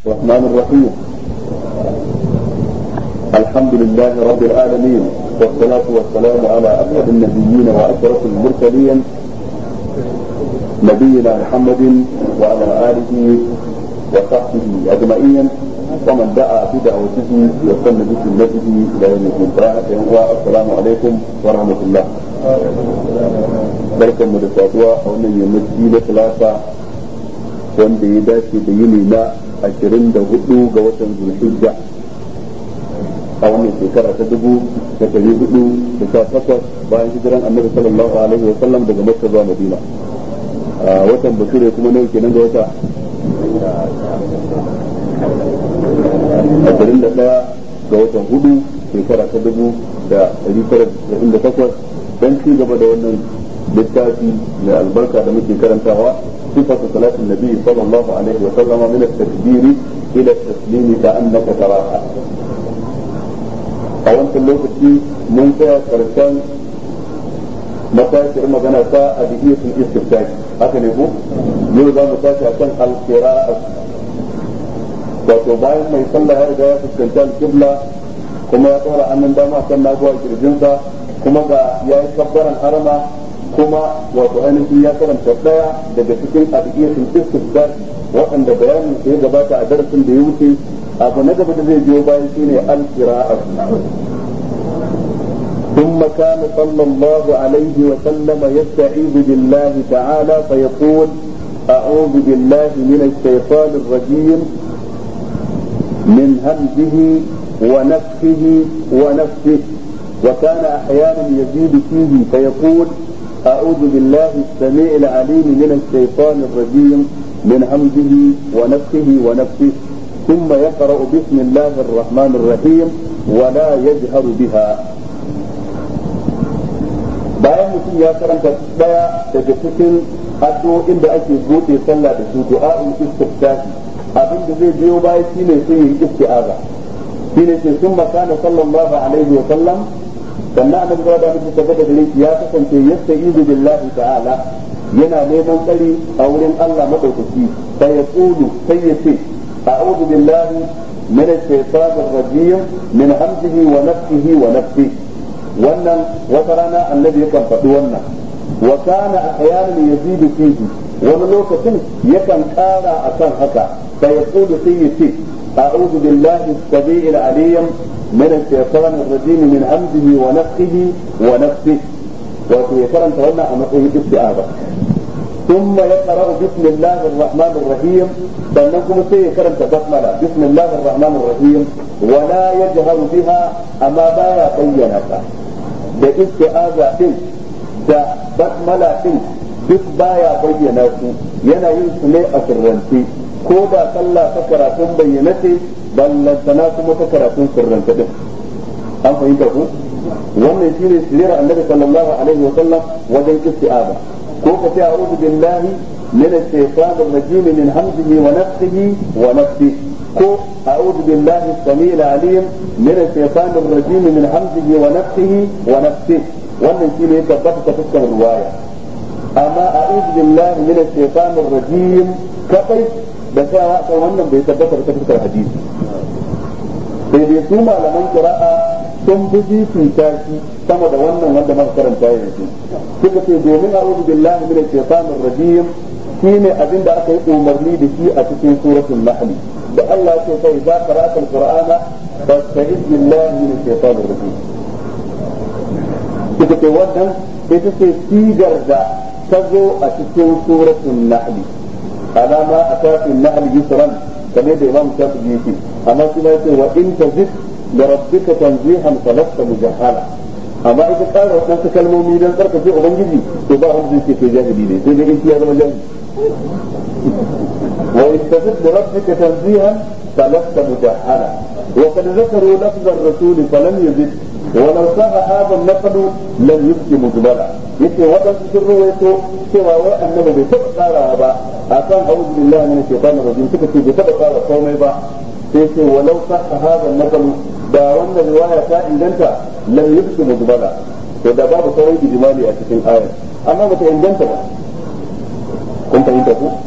الرحمن الرحيم الحمد لله رب العالمين والصلاة والسلام على أسعد النبيين وأشرف المرسلين نبينا محمد وعلى آله وصحبه أجمعين ومن دعا بدعوته وسن بسنته إلى يوم الدين السلام عليكم ورحمة الله barkan mu da saduwa a wannan yammaci na talata wanda ya dace da yini na ashirin da hudu ga watan zulhijja a wannan shekara ta dubu da dari hudu da sha takwas bayan hijiran annabi sallallahu alaihi wa sallam daga makka zuwa madina a watan bature kuma nawa kenan ga wata ashirin da daya ga watan hudu shekara ta dubu da dari tara da takwas dan ci gaba da wannan littafi mai albarka da muke karantawa صفة صلاة النبي صلى الله عليه وسلم من التكبير إلى التسليم كأنك تراها a wancan lokaci mun tsaya karshen matashiyar magana ta a dihiyatul istiftahi haka ne ko yau za mu tashi akan al-qira'a wato bayan mai sallah ya riga ya fuskanci al-qibla kuma ya tsora annan dama kan nagowa kirjinsa kuma ga ya yi kabbaran harama kuma wato ainihin ya karanta daya daga cikin adiyatul istifsar waɗanda bayanin ya gabata a darasin da ya wuce abu na gaba da zai biyo bayan shine al-qira'a ثم كان صلى الله عليه وسلم يستعيذ بالله تعالى فيقول أعوذ بالله من الشيطان الرجيم من همزه ونفخه ونفسه وكان أحيانا يزيد فيه فيقول أعوذ بالله السميع العليم من الشيطان الرجيم من همزه ونفخه ونفسه ثم يقرأ بسم الله الرحمن الرحيم ولا يجهر بها bayan mutum ya karanta daya daga cikin addu'o'in da ake buɗe sallah da su du'a'ul istiftahi abin da zai biyo baya shine sun yi isti'aza shine ce sun makana sallallahu alaihi wa sallam sannan annabi da mutum tabbata da ya kasance yasta'izu billahi ta'ala yana neman tsari a wurin Allah madaukaki sai ya tsulu sai ya ce a'udhu billahi min ash-shaytanir rajim min hamzihi wa nafsihi wa nafsi wannan wata rana annabi yakan faɗi wannan wa kana ahyanan yazidu fihi wani lokacin yakan ƙara akan haka sai ya tsulu sai ya ce a'udhu billahi as-sami'il 'alim من الشيطان الرجيم من همزه ونفخه ونفسه وفي يكرم تولى أن نقول استعاذة ثم يقرأ بسم الله الرحمن الرحيم فإنكم سيكرم تبسملة بسم الله الرحمن الرحيم ولا يجهر بها أما بايا بينك da isti'aza din da basmala din duk baya bayyana su yana yin su ne a sirrance ko da sallah ta karatun bayyana ce ballantana kuma ta karatun sirranta din an fahimta ku wannan shine sirrin annabi sallallahu alaihi wa sallam wajen isti'aza ko ka ce a'udhu billahi min ash-shaytanir rajim min hamzihi wa nafthihi wa nafsihi ko a'udhu billahi as-sami'il 'alim min ash-shaytanir rajim min hamzihi wa nafthihi wa nafsihi wannan shine ya tabbata ta fuskar riwaya amma a'udhu billahi min ash-shaytanir rajim kadai da tsayawa kan wannan bai tabbata ta fuskar hadisi sai dai su malaman qira'a sun fi fifita shi sama da wannan wanda muka karanta yanzu suka ce domin a'udhu billahi minash shaitanir rajim shine abin da aka yi umarni da shi a cikin suratul nahl da Allah ya ce sai za ka ra'ata alqur'ana fasta'iz billahi minash shaitanir rajim suka ce wannan ita ce sigar da ta zo a cikin suratul nahl alama atafin nahl yusran kamar da imam shafi'i yake amma kuma yace wa in tazid da rabbika tanzihan falasta mujahala amma ita ƙara waɗansu kalmomi don tsarkake ubangiji to ba wanda zai ce jahili ne sai dai in ya zama jahili wa in tazid da rabbika tanzihan falasta mujahala wa kad zakaru lafz ar-rasul falam yazid ولو صح هذا النقد لم يبقي مجملا yace waɗansu sun ruwaito cewa wai annabi bai taɓa tsara ba a kan a'udhu billahi minash shaitanir rajim suka ce bai taɓa tsara komai ba sai ce walau sahha hadha an da wannan riwaya ta inganta lam yubqi mujmala to da babu sauran ijmali a cikin ayar amma bata inganta ba kun fahimta ku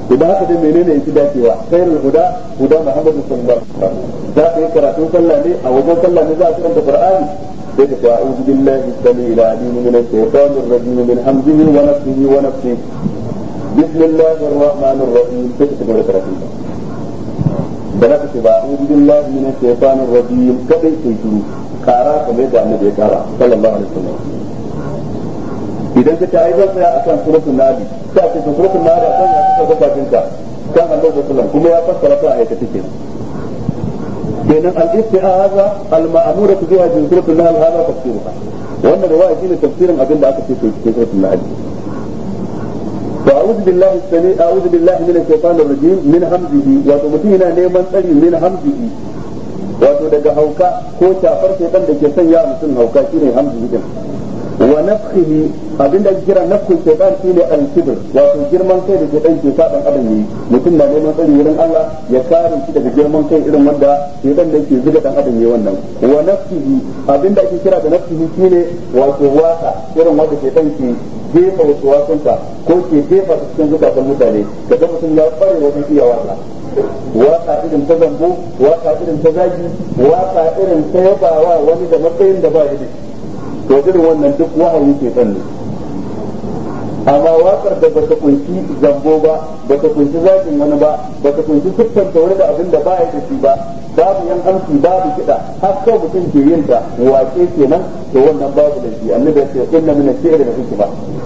idan haka dai menene yake dacewa khairul huda huda muhammadu sallallahu alaihi wasallam za ka yi karatun sallah ne a wajen sallah ne za a karanta qur'ani sai ka ce a'udhu billahi samil alim min ash-shaytanir rajim min hamzihi wa nafsihi wa nafsihi bismillahir rahmanir rahim sai ka gaba karatun da za ka ce ba a'udhu billahi min ash-shaytanir rajim kadai sai shiru kara kamar yadda annabi ya kara sallallahu alaihi wasallam idan ka ce ai zan tsaya akan suratul nabi sai a ce suratul nabi akan ya kuka gabatin ka kan annabi sallallahu alaihi kuma ya fassara ta ayata take kenan al-isti'aza al-ma'muratu biha fi suratul nahl hada tafsiruha wannan riwaya shine tafsirin abin da aka ce cikin suratul nahl فأعوذ بالله السميع أعوذ بالله من الشيطان الرجيم من همزه وتمتينا نيمان تري من همزه wato daga hauka ko shafar shaitan da ke sanya mutum hauka shine hamzu din wa nafsihi abinda ake kira nafsul shaitan shine al-kibr wato girman kai da shaitan ke sa dan adam yi mutum na neman tsari wurin Allah ya kare shi daga girman kai irin wanda shaitan da ke zuga dan adam yi wannan wa nafsihi abinda ake kira da nafsihi shine wato waka irin wanda shaitan ke jefa wasu wasunta ko ke jefa cikin zukatan mutane kaga mutum ya kware wajen iya waka waka irin ta zambo waka irin ta zagi waka irin ta yabawa wani da matsayin da ba da to irin wannan duk wahayi ke san ne amma wakar da bata kunshi zambo ba bata kunshi zagin wani ba bata kunshi siffanta wani da abin da ba ya da shi ba babu yan amsi babu kiɗa har kawai mutum ke yin ta wake kenan to wannan babu da shi annabi ya ce inna min ash-shi'ri la hikma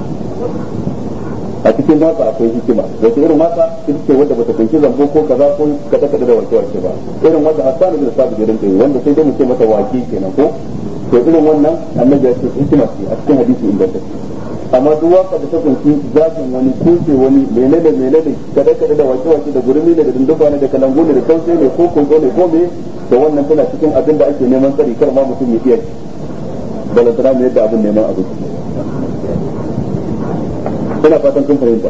a cikin waka akwai hikima wato irin waka ita ce wanda bata kunshi zambo ko kaza ko kada kada da wake wake ba irin wanda Hassan bin Sabit ya rinka yi wanda sai dai mu ce mata wake kenan ko to irin wannan annabi ya ce hikima ce a cikin hadisi inda ta amma duk waka da ta kunshi zakin wani kuce wani menene menene kada kada da wake wake da gurmi ne da dundufa ne da kalangu ne da kauce ne ko kunzo ne ko me to wannan tana cikin abin da ake neman tsari kar ma mutum ya iya balantana ne yadda abin neman abin ina fatan kun fahimta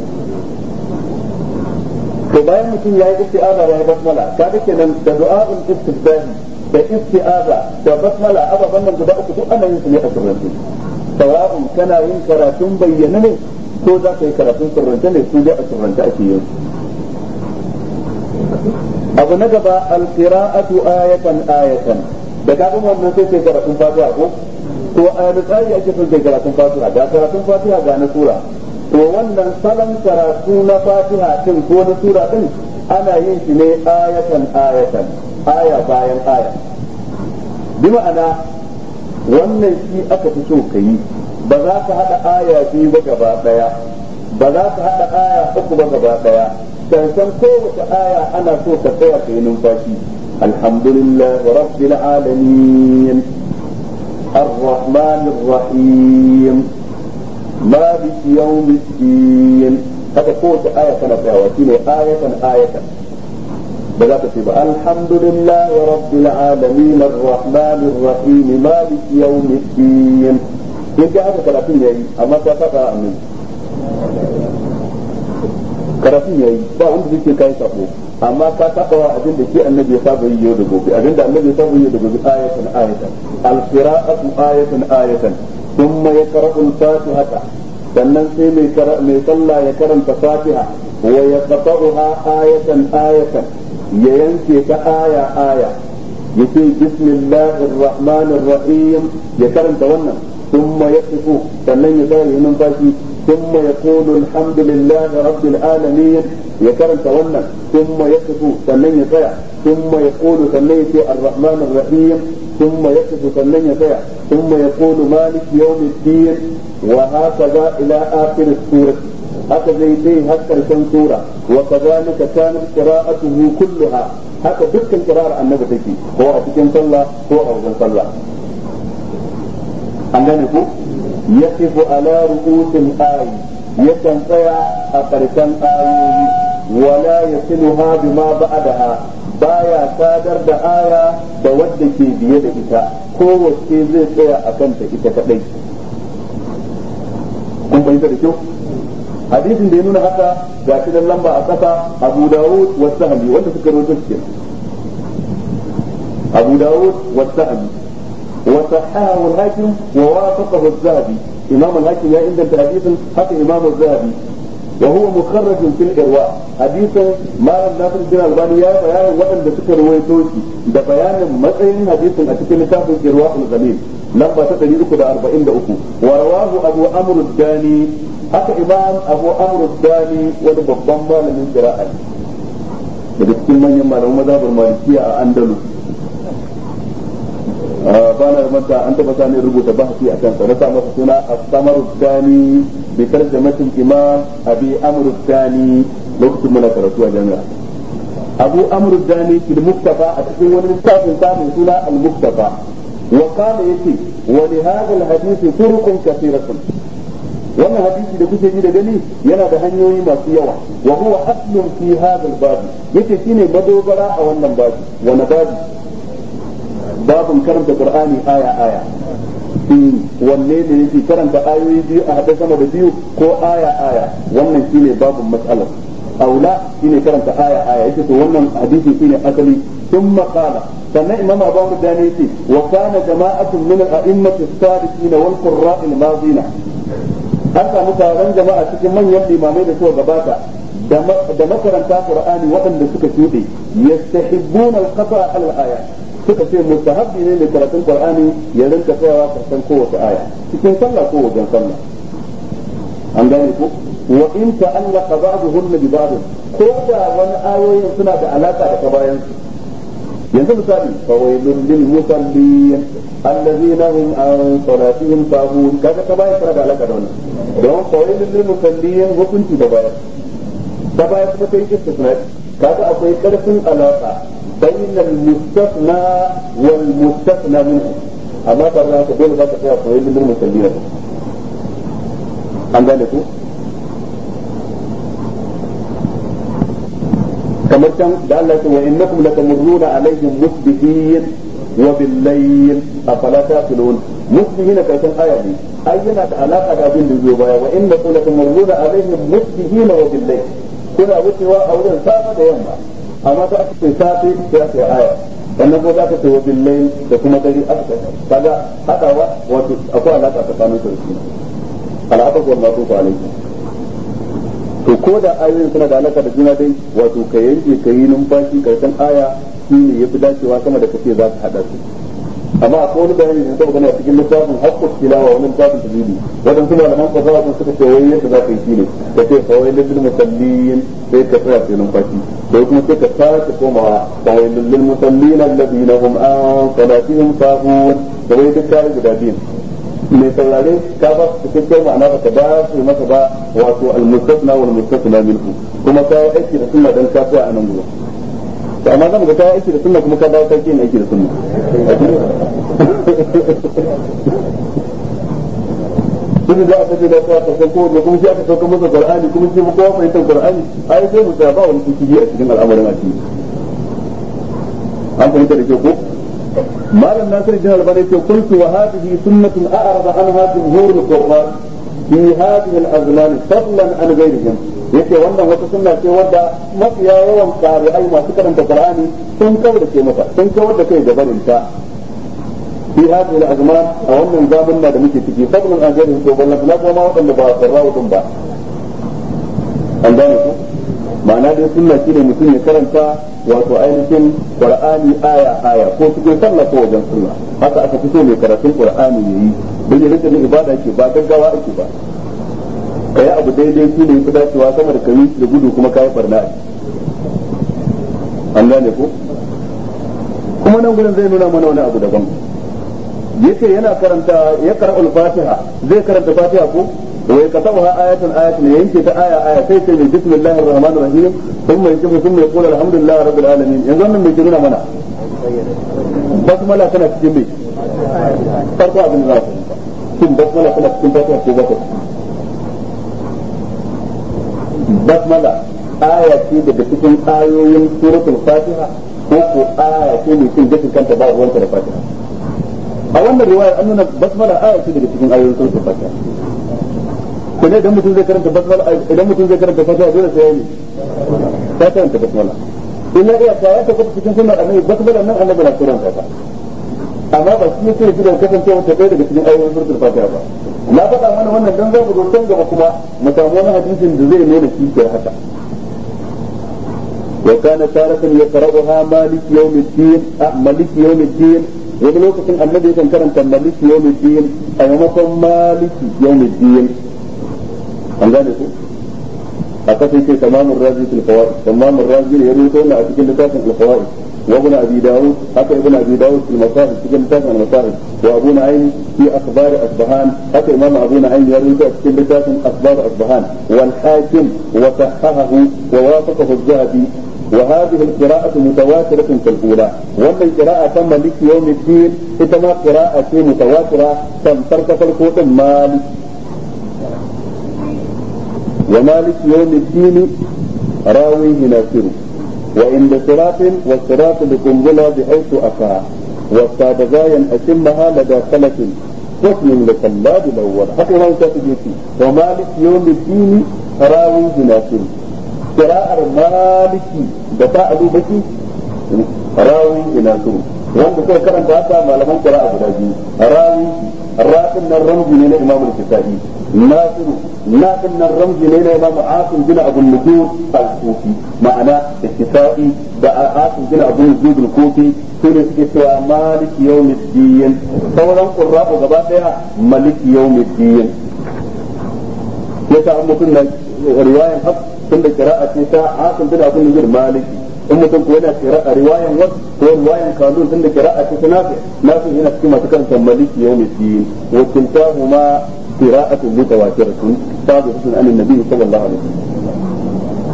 to bayan mutum ya yi isti'aza ya yi basmala kaga kenan da du'a'ul istifdahi da isti'aza da basmala ababan nan guda uku duk ana yin su ne a sirrance sawa'un kana yin karatun bayyana ne ko za ka yi karatun sirrance ne su dai a sirrance ake yin abu na gaba alqira'atu ayatan ayatan da ka gama wannan sai kai karatun fatiha ko to a tsari ake son kai karatun fatiha da karatun fatiha ga na sura to wannan salon karatu na fatiha din ko na sura din ana yin shi ne ayatan ayatan aya bayan aya bi ma'ana wannan shi aka fi so ka yi ba za ka haɗa aya biyu ba gaba ɗaya ba za ka haɗa aya uku ba gaba ɗaya cancan kowace aya ana so ka tsaya ka yi numfashi alhamdulillah rabbil alamin الرحمن الرحيم مالك يوم الدين هذا قوة آية كانت وكيل آية آية بذات تبقى الحمد لله رب العالمين الرحمن الرحيم مالك يوم الدين يمكن هذا ثلاثين يأي أما تفقى أمين karatun yayi ba wanda zai ce kai sabo amma ka saba wa abin da shi annabi ya saba yi yau da gobe abin da annabi ya saba yi yau da gobe ayatan ayatan al-qira'atu ayatan ayatan thumma yaqra'u al-fatihata sannan sai mai mai sallah ya karanta fatiha wa yaqta'uha ayatan ayatan ya yanke ta aya aya yace bismillahir rahmanir rahim ya karanta wannan thumma yaqifu sannan ya tsaya numfashi ثم يقول الحمد لله رب العالمين يكرم تولى ثم يقف سنن يطيع ثم يقول سنن يطيع الرحمن الرحيم ثم يقف سنن يطيع ثم يقول مالك يوم الدين وهكذا إلى آخر السورة هكذا يديه هكذا كان سورة وكذلك كانت قراءته كلها هكذا دكا قراءة النبي تكي هو أتكين صلى هو أوزن صلى عندنا يقف على رؤوس الآي يكن tsaya a ƙarshen ayoyi wala yasiluha bima ba'daha baya sadar da aya da wadda ke biye da ita kowace zai tsaya a kanta ita kadai kun fahimta da kyau hadisin da ya nuna haka ga shi dan lamba a kasa Abu Dawud wa Sahmi wanda suka rawaito shi Abu Dawud wa Sahmi وصححه الحاكم ووافقه الذهبي امام الحاكم يا عند حديث حتى امام الذهبي وهو مخرج في الإرواء حديث ما ناصر الدين الألباني يا بيان وأن ذكر رويتوشي ده بيان متين حديث أتكلم كتاب الإرواء الغليل لما تتريد كده أربعين دقيقة ورواه أبو أمر الداني حتى إمام أبو أمر الداني ولبضم من قراءة daga cikin manyan malaman mazhabar malikiya a andalus ba na manta an taba sani rubuta bahasi a kansa na sa masa suna as-samar dani bi tarjamatin imam abi amr dani lokacin muna karatu a jami'a abu amr dani fil muktafa a cikin wani littafin sa mai suna al-muktafa wa kana yace wa li hadha al-hadith turuqun kathiratun wannan hadisi da kuke ji da gani yana da hanyoyi masu yawa wa huwa aslun fi hadha al-bab yace shine madogara a wannan babi wani babi babin karanta qur'ani aya aya wanne ne yake karanta ayoyi biyu a hada sama da biyu ko aya aya wannan shine babin mas'alar aula shine karanta aya aya yake to wannan hadisi shine asali ثم قال سمع إمام أبو الداني وكان جماعة من الأئمة السابقين والقراء الماضين an samu taron jama'a cikin manyan limamai da suka gabata da makaranta qur'ani waɗanda suka shuɗe yastahibbuna al-qata al-aya suka ce mustahabbi ne mai karatun qur'ani ya rinka tsayawa karshen kowace aya cikin sallah ko wajen sallah an gane ko wa in ta'allaqa ba'dhum bi ba'd ko da wani ayoyin suna da alaka da kabayan su yanzu misali fawailun lil musallin alladhina hum an salatihim sahun kaga kabayan suna da alaka da wannan don fawailun lil musallin hukunci da bayan da bayan kuma kai istisna kaga akwai karfin alaka بين المستثنى والمستثنى منه أما ترى تقول ذاك فيها فويل للمسلمين an gane ku kamar can da Allah ce wa innakum latamurruna alaihim musbihin wa bil layl afala taqilun musbihin karshen aya ne ai yana da alaka da abin da zai baya wa innakum latamurruna alaihim musbihin wa bil layl kuna wucewa a wurin safa da yamma amma ta aka ce safe sai aka yi aya sannan ko za ka ce wa billahi da kuma dare aka kaga hadawa wato akwai alaka tsakanin su da shi al'aka ko ma ko alaikum to ko da ayoyin suna da alaka da juna dai wato ka yanke ka yi numfashi karshen aya shi ne yafi dacewa sama da kace za ka hada su amma akwai wani bayani da saboda a cikin littafin haqqut tilawa wani littafin tajwidi wadan kuma da man fasaha sun suka ce wai yadda za ka yi shine ka ce fa wailul lil musallin sai ka tsaya sai numfashi sai kuma sai ka sake komawa fa wailul lil musallin alladhina hum an salatihim sahun da wai duk kai guda biyu mai saurare ka ba su cikakken ma'ana ba ka ba su masa ba wato al-mustasna wal mustasna minhu kuma ka yi aiki da sunna dan ka tsaya a nan gurin to amma zan ga ka aiki da sunna kuma ka dawo kai yin aiki da sunna duk da aka ce da ka san ko da kuma shi aka sauka masa qur'ani kuma shi kowa fahimtar qur'ani ai sai mu ba wani kiki a cikin al'amarin addini an fahimta da ke ko malam nasir bin albani ce qultu wa hadhihi sunnatun a'rada anha jumhur al-qur'an fi hadhihi al-azman fadlan an ghayrihim yace wannan wata sunna ce wadda mafiya yawan qari'ai masu karanta qur'ani sun kawar da ke mata sun kawar da kai da barin ta fi hadhihi al-azman a wannan zabin da muke ciki fadlan an ghayrihim to ballan na kuma wadanda ba sarrawa din ba an gane ku ma'ana dai sunna shine mutum ya karanta wato ainihin qur'ani aya aya ko cikin sallah ko wajen sallah haka aka fito mai karatun qur'ani yayi don ya rika ibada ke ba gaggawa ake ba kai abu daidai shi ne fi dacewa sama da kai da gudu kuma kai barna an gane ko kuma nan gurin zai nuna mana wani abu daban yace yana karanta ya qara'ul fatiha zai karanta fatiha ko ويكتبها آية آية ينكي آية آية سيسي بسم الله الرحمن الرحيم ثم يكتب ثم يقول الحمد لله رب العالمين ينظر من بيجرون منا بسملة كانت تجمي فرقوا عبد الله ثم بسملة كانت تجمي بسملة في بكر بسملة آية في بكتكين آيوين سورة الفاتحة ko aya ce mai cin gashin kanta ba ruwanta da fatiha a wannan riwayar an nuna basmala aya ce daga cikin ayoyin suratul fatiha ko ne idan mutum zai karanta basmala idan mutum zai karanta fatiha dole sai yayi ta karanta basmala in ya iya ta ta kuma cikin sunnar annabi basmala nan annabi na karanta ta amma ba shi yake shi da kasancewa ta ɗaya daga cikin ayoyin suratul fatiha ba na faɗa mana wannan dan zamu zo can gaba kuma mu samu wani hadisin da zai nuna shi ke haka wa kana taratan yaqra'uha malik yawmiddin malik yawmiddin wani lokacin annabi yakan karanta malik yawmiddin a maimakon maliki yawmiddin an gane ku a kasa ce tamamun razi fil fawaid tamamun razi ya rubuta wannan a cikin littafin al fawaid wa ibn abi daud haka ibn abi daud fil masahib cikin littafin al masahib wa abu na'im fi akhbar asbahan haka imam abu na'im ya rubuta cikin littafin akhbar asbahan wal hakim wa sahahahu wa wafaqahu az-zahabi وهذه القراءة متواترة كالأولى ومن قراءة مالك يوم الدين إتما قراءة متواترة تنفرق فالقوت مالك ومالك يوم الدين راويه ناصر وعند صراط والصراط بقنبلة بحيث أفا والصادقايا أتمها لدى خلف حكم لخلاد الأول حتى ما تجيتي ومالك يوم الدين راويه ناصر قراءة مالكي دفاع أبو بكي راوي ناصر wanda kai karanta haka malaman qira'a guda biyu rawi rafin nan ramzi ne na imam al-kisa'i nasiru nafin nan ramzi ne na imam asim bin abu nujud al-kufi ma'ana al-kisa'i da asim bin abu nujud al-kufi su ne suke cewa maliki yawmiddin sauran qurra'u gaba daya maliki yawmiddin yasa an mutum na riwayan haf tun da kira'a ce ta asim bin abu nujud maliki in mutum ko yana kira riwayan wasu ko riwayan kanun tunda kira'a ce ta nafi nafi yana cikin masu karanta maliki yawmi din wa kiltahuma qira'atun mutawatiratun sabiqatun an annabi sallallahu alaihi wasallam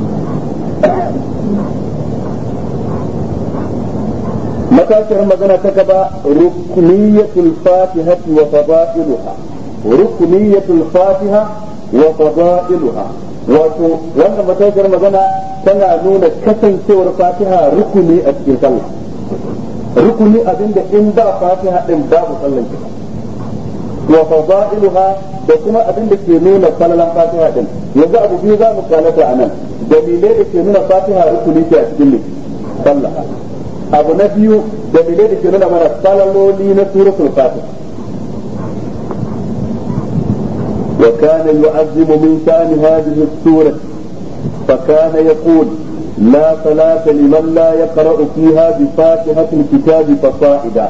matashiyar magana ta gaba rukniyatul fatihati wa fada'iluha rukniyatul fatiha wa fada'iluha wato wannan matashiyar magana tana nuna kasancewar fatiha rukuni a cikin sallah rukuni abinda in ba fatiha din babu sallan ki wa fadailuha da kuma abinda ke nuna falalan fatiha din yanzu abu biyu za mu kalata anan dalilai da ke nuna fatiha rukuni ce a cikin sallah abu na biyu dalilai da ke nuna mana falaloli na suratul fatiha وكان يعظم من شأن هذه السورة فكان يقول لا صلاة لمن لا يقرأ فيها بفاتحة الكتاب فصائدا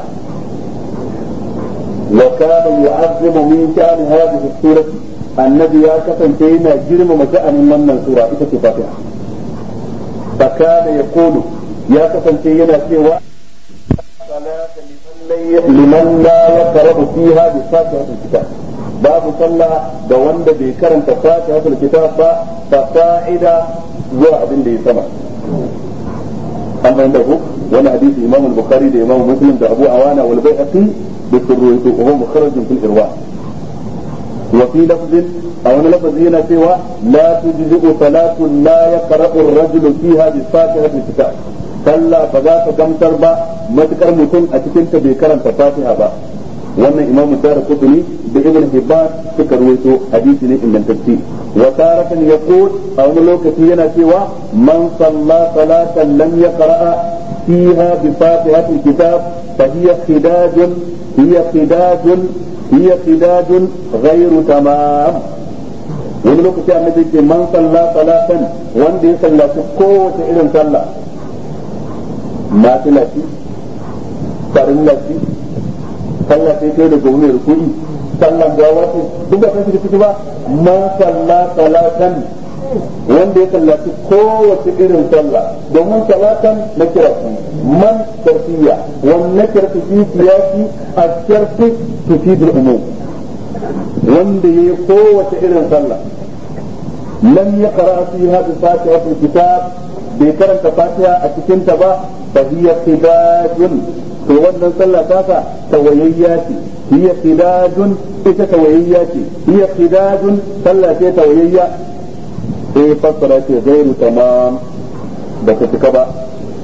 وكان يعظم من شأن هذه السورة النبي يا كفن كينا جرم مشأن من السورة إذا فاتحة فكان يقول يا كفن كينا سوى صلاة لمن لا يقرأ فيها بفاتحة الكتاب babu sallah da wanda bai karanta fatihatul kitab ba fa fa'ida zuwa abin da ya sama an fahimta ku wani hadisi imam al-bukhari da imam muslim da abu awana wal bai'aqi da surrutu wa huwa mukharrajun fil irwa wa fi lafzin a wani lafazi yana cewa la tujzi'u salatu la yaqra'u ar-rajulu fiha bi fatihatil kitab sallah ba za ta gamsar ba matukar mutum a cikin ta bai karanta fatiha ba wannan imam dar kutuni da ibn hibban suka ruwaito hadisi ne ingantacce wa taratan yaqul a wani lokaci yana cewa man salla salatan lam yaqra fiha bi fatihatil kitab fa hiya khidajun hiya khidajun hiya khidajun ghairu tamam wani lokaci annabi ce man salla salatan wanda ya sallaci kowace irin sallah nafila ce farilla ce sallah sai kai da gobe rukuni sallan gawa ce duk da kan shi ciki ba man salla salatan wanda ya sallaci kowace irin sallah domin salatan na kira man tarfiya wannan kira fi siyasi a sharfi tufidul umum wanda ya yi kowace irin sallah lam yaqra fiha bi fatihatil kitab bai karanta fatiha a cikin ta ba fa hiya khidajun to wannan sallah tasa tawayayya ce hiya khidajun ita tawayayya ce hiya khidajun sallah ce tawayayya sai fassara ce gairu tamam ba ta cika ba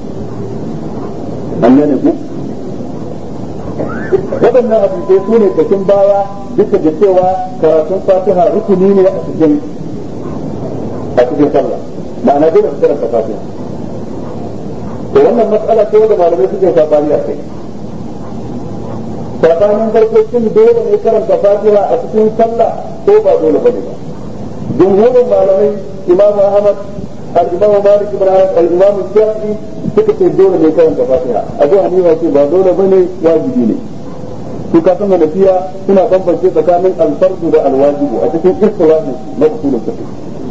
an gane ku waɗannan hadisai su ne kashin baya duka da cewa karatun fatiha rukuni ne a cikin a cikin sallah ma'ana dole su karanta fatiha to wannan matsala ce wanda malamai suke sabani a kai tsakanin farko shin dole ne karanta fatiha a cikin sallah ko ba dole bane ba jumhurin malamai imam ahmad al-imam malik ibn anas al-imam shafi'i suka ce dole ne karanta fatiha abu hanifa ce ba dole bane wajibi ne su ka san hanafiya suna bambance tsakanin alfardu da alwajibu a cikin istilahin na usulul fiqh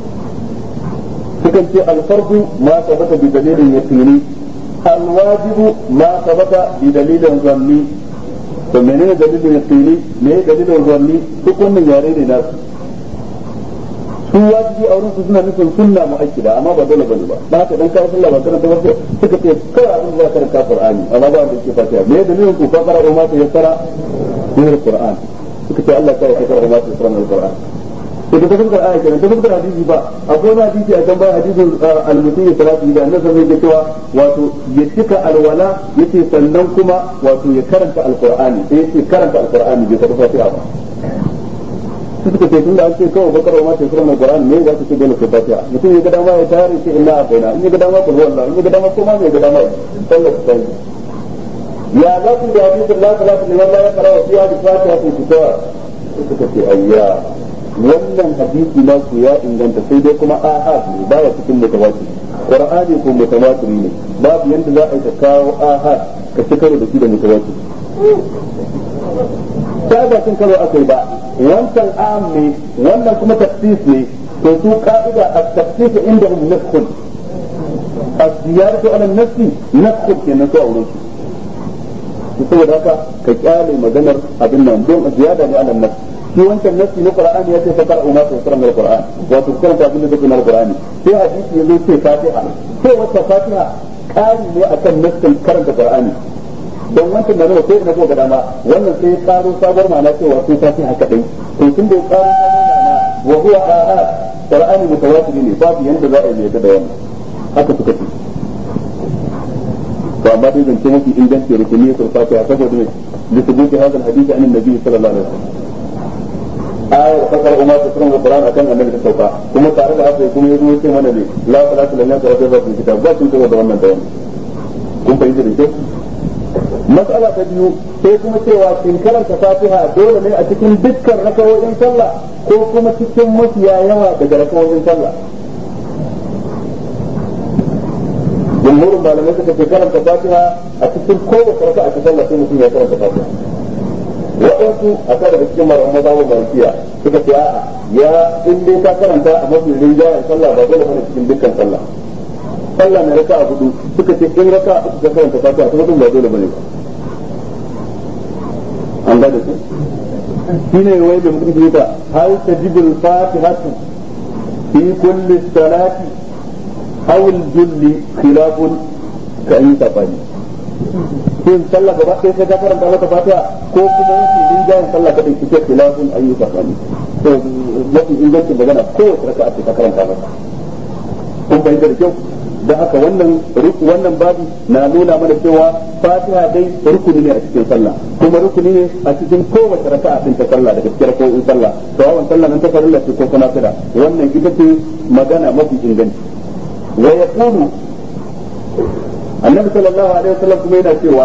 sukan ce alfardu ma sabata bi dalilin yaqini alwajibu ma sabata bi dalilin zanni to menene dalilin yaqini me dalilin zanni duk wannan yare ne nasu su wajibi a wurin su suna nufin sunna mu'akkida amma ba dole bane ba ba haka dan kai sallah ba karanta ba suka ce kai abin da karanta qur'ani amma ba da yake fatiha me dalilin ku fa qara ma ta yassara min alquran suka ce Allah ya kai ma ta yassara min alquran to da fuskar aya kenan da fuskar hadisi ba akwai wani hadisi a kan bayan hadisin al-mutum ya salatu da annabi sai ya cewa wato ya cika alwala yace sannan kuma wato ya karanta alqur'ani sai yace karanta alqur'ani bai tafi fatiha ba su suka ce tunda an ce kawai bakar ma sai suran alqur'ani ne za su ce dole sai fatiha mutum ya ga dama ya tare shi inna abaina in ya ga dama kullu wallah in ya ga dama kuma mai ga dama sallar ta ya za ku da hadisin la salatu liman la yaqra wa fiha bi fatiha fi kitab suka ce ayya wannan hadisi na ku ya inganta sai dai kuma ahad ne baya cikin mutawatir qur'ani ko mutawatir ne babu yanda za a yi ka kawo ahad ka ci karo da shi da mutawatir ta ba cin karo akai ba wancan am ne wannan kuma tafsis ne to su ka'ida at-tafsis indahum naskhun az-ziyaratu ala an-nafsi naskhun kenan su auren su saboda haka ka kyale maganar abin nan don ziyada ne ala an-nafsi shi wancan nasi na qur'ani ya ce fa qara'u ma tayassara min al-qur'an wato karanta abin da take na al-qur'ani sai hadisi ya zo ce fatiha sai wata fatiha kari ne akan nassin karanta qur'ani don wancan da nawa sai na ko dama wannan sai ya karo sabuwar ma'ana cewa sai fatiha kadai to tun da ya karo sabuwar ma'ana wa huwa ahad qur'ani mutawatir ne babu yanda za a yi da wannan haka suka ce to amma dai zance mafi inganci rukuni ya fatiha saboda ne لثبوت هذا الحديث عن النبي صلى الله عليه وسلم ayar fasar umar ta sunan Qur'an akan annabi ta sauka kuma tare da haka kuma yazo yace mana ne la salatu lillahi wa rabbil alamin kitab ba sun da wannan bayan kun fahimta da kyau mas'ala ta biyu sai kuma cewa kin karanta Fatiha dole ne a cikin dukkan rakawoyin sallah ko kuma cikin mafiya yawa daga rakawoyin sallah jumhurin malamai suka ce karanta Fatiha a cikin kowace raka'a ta sallah sai mutum ya karanta Fatiha waɗansu a kan daga cikin malaman mazhabin malikiya suka ce a'a ya in dai ka karanta a mafi rinjayen sallah ba dole bane cikin dukkan sallah sallah na raka'a hudu suka ce in raka'a uku ka karanta fatiha ta hudu ba dole bane ba an ga da su shine wai da mutum ke ta hal tajibul fatihatu fi kulli salati aw al-julli khilafun ka ayi tafani yin sallah gaba ɗaya sai ka karanta mata fatiha ko kuma yanki rinjayen sallah kadai kike khilafun ayyuka kani to mafi ingancin magana kowace raka'a ce ka karanta mata kun bai da kyau da haka wannan wannan babu na nuna mana cewa fatiha dai rukuni ne a cikin sallah kuma rukuni ne a cikin kowace raka'a din ta sallah daga cikin raka'o'in sallah to wannan sallah nan ta farilla ce ko kuma kada wannan ita ce magana mafi inganci wa yaqulu النبي صلى الله عليه وسلم كما ينا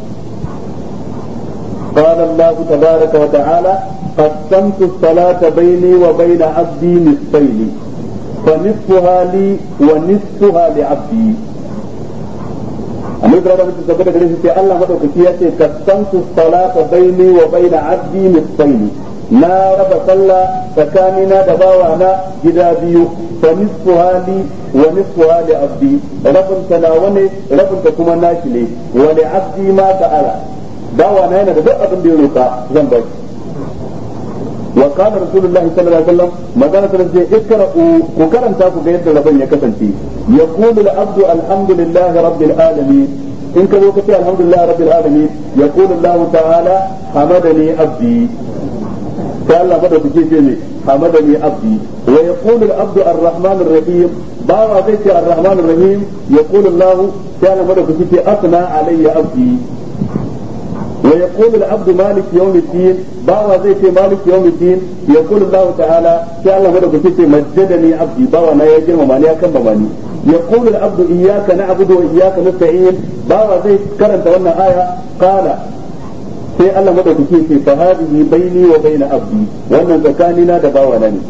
قال الله تبارك وتعالى قسمت الصلاة بيني وبين عبدي نصفين فنصفها لي ونصفها لعبدي annabi da rabbi tabbata gare shi sai Allah madaukaki ya ce kasantu salata baini wa baina abdi nisfaini na raba sallah tsakanina da bawana gida biyu fa nisfu hali wa nisfu hali abdi rabin ta nawa ne rabin ta kuma nashi ne wa li abdi ma ta'ala bawana yana da duk abin da ya roka zan ba shi wa qala rasulullahi sallallahu alaihi wasallam magana ta ce ikra'u ku karanta ku ga yadda rabin ya kasance yaqulu al-abdu alhamdulillahi rabbil alamin in ka zo ka ce alhamdulillahi rabbil alamin yaqulu Allah ta'ala hamadani abdi sai Allah madaukake ce ne hamadani abdi wa yaqulu al-abdu ar-rahman ar-rahim bawa zai ce ar-rahman ar-rahim yaqulu Allah sai Allah madaukake ce asna alayya abdi wa yaqulu al-abdu malik yawm الدين bawa zai ce malik yawm الدين yaqulu Allah ta'ala sai Allah madaukake ce majjadani abdi bawa na ya girmama ni ya kan mamani يقول العبد إياك نعبد وإياك نستعين باوا زي كرنت وانا آية قال sai Allah madaukake ce fa hadhihi baini wa baina abdi wannan tsakanina da bawana ne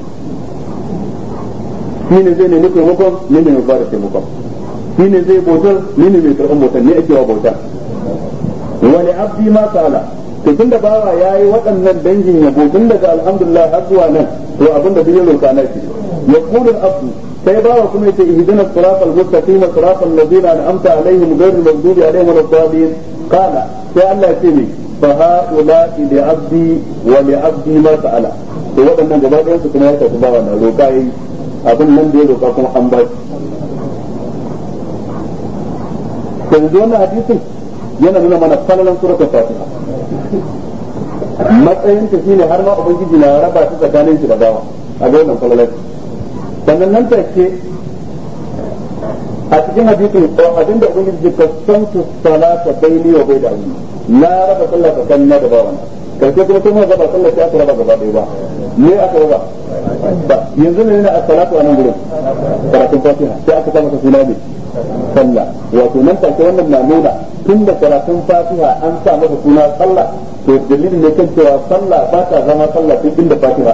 shi ne zai nemi taimakon ni ne mai fara taimakon shi ne zai bautar ni ne mai karɓar bautar ni ake wa bautar wani abdi ma sala to tunda bawa yayi waɗannan dangin yabo tun daga alhamdulillah har zuwa nan to abin da zai roka na shi yaqulu abdu sai bawa kuma yace ihdina siratal mustaqim siratal ladzina an'amta alaihim ghayril maghdubi alaihim waladdallin qala sai Allah ya ce ni fa haula li abdi wa li abdi ma sa'ala to waɗannan gaba ɗayan su kuma ya tafi bawa na roka yayi abin nan da ya roka kuma an ba shi yanzu wannan hadisin yana nuna mana falalan suratul fatiha matsayin ta shine har ma ubangiji na raba ta tsakanin shi da bawa a ga wannan falalan sannan nan take a cikin hadisin abin da ubangiji ya kasantu salata baini wa baina abdi na raba sallah tsakanin na da bawa karshe kuma sai mu raba sallah sai aka raba gaba ɗaya ba me aka raba ba yanzu ne na as-salatu a nan gurin karatun fatiha sai aka sa masa suna ne sallah wato nan take wannan na nuna tun da karatun fatiha an sa masa suna sallah to dalilin ne kan cewa sallah ba ta zama sallah duk inda fatiha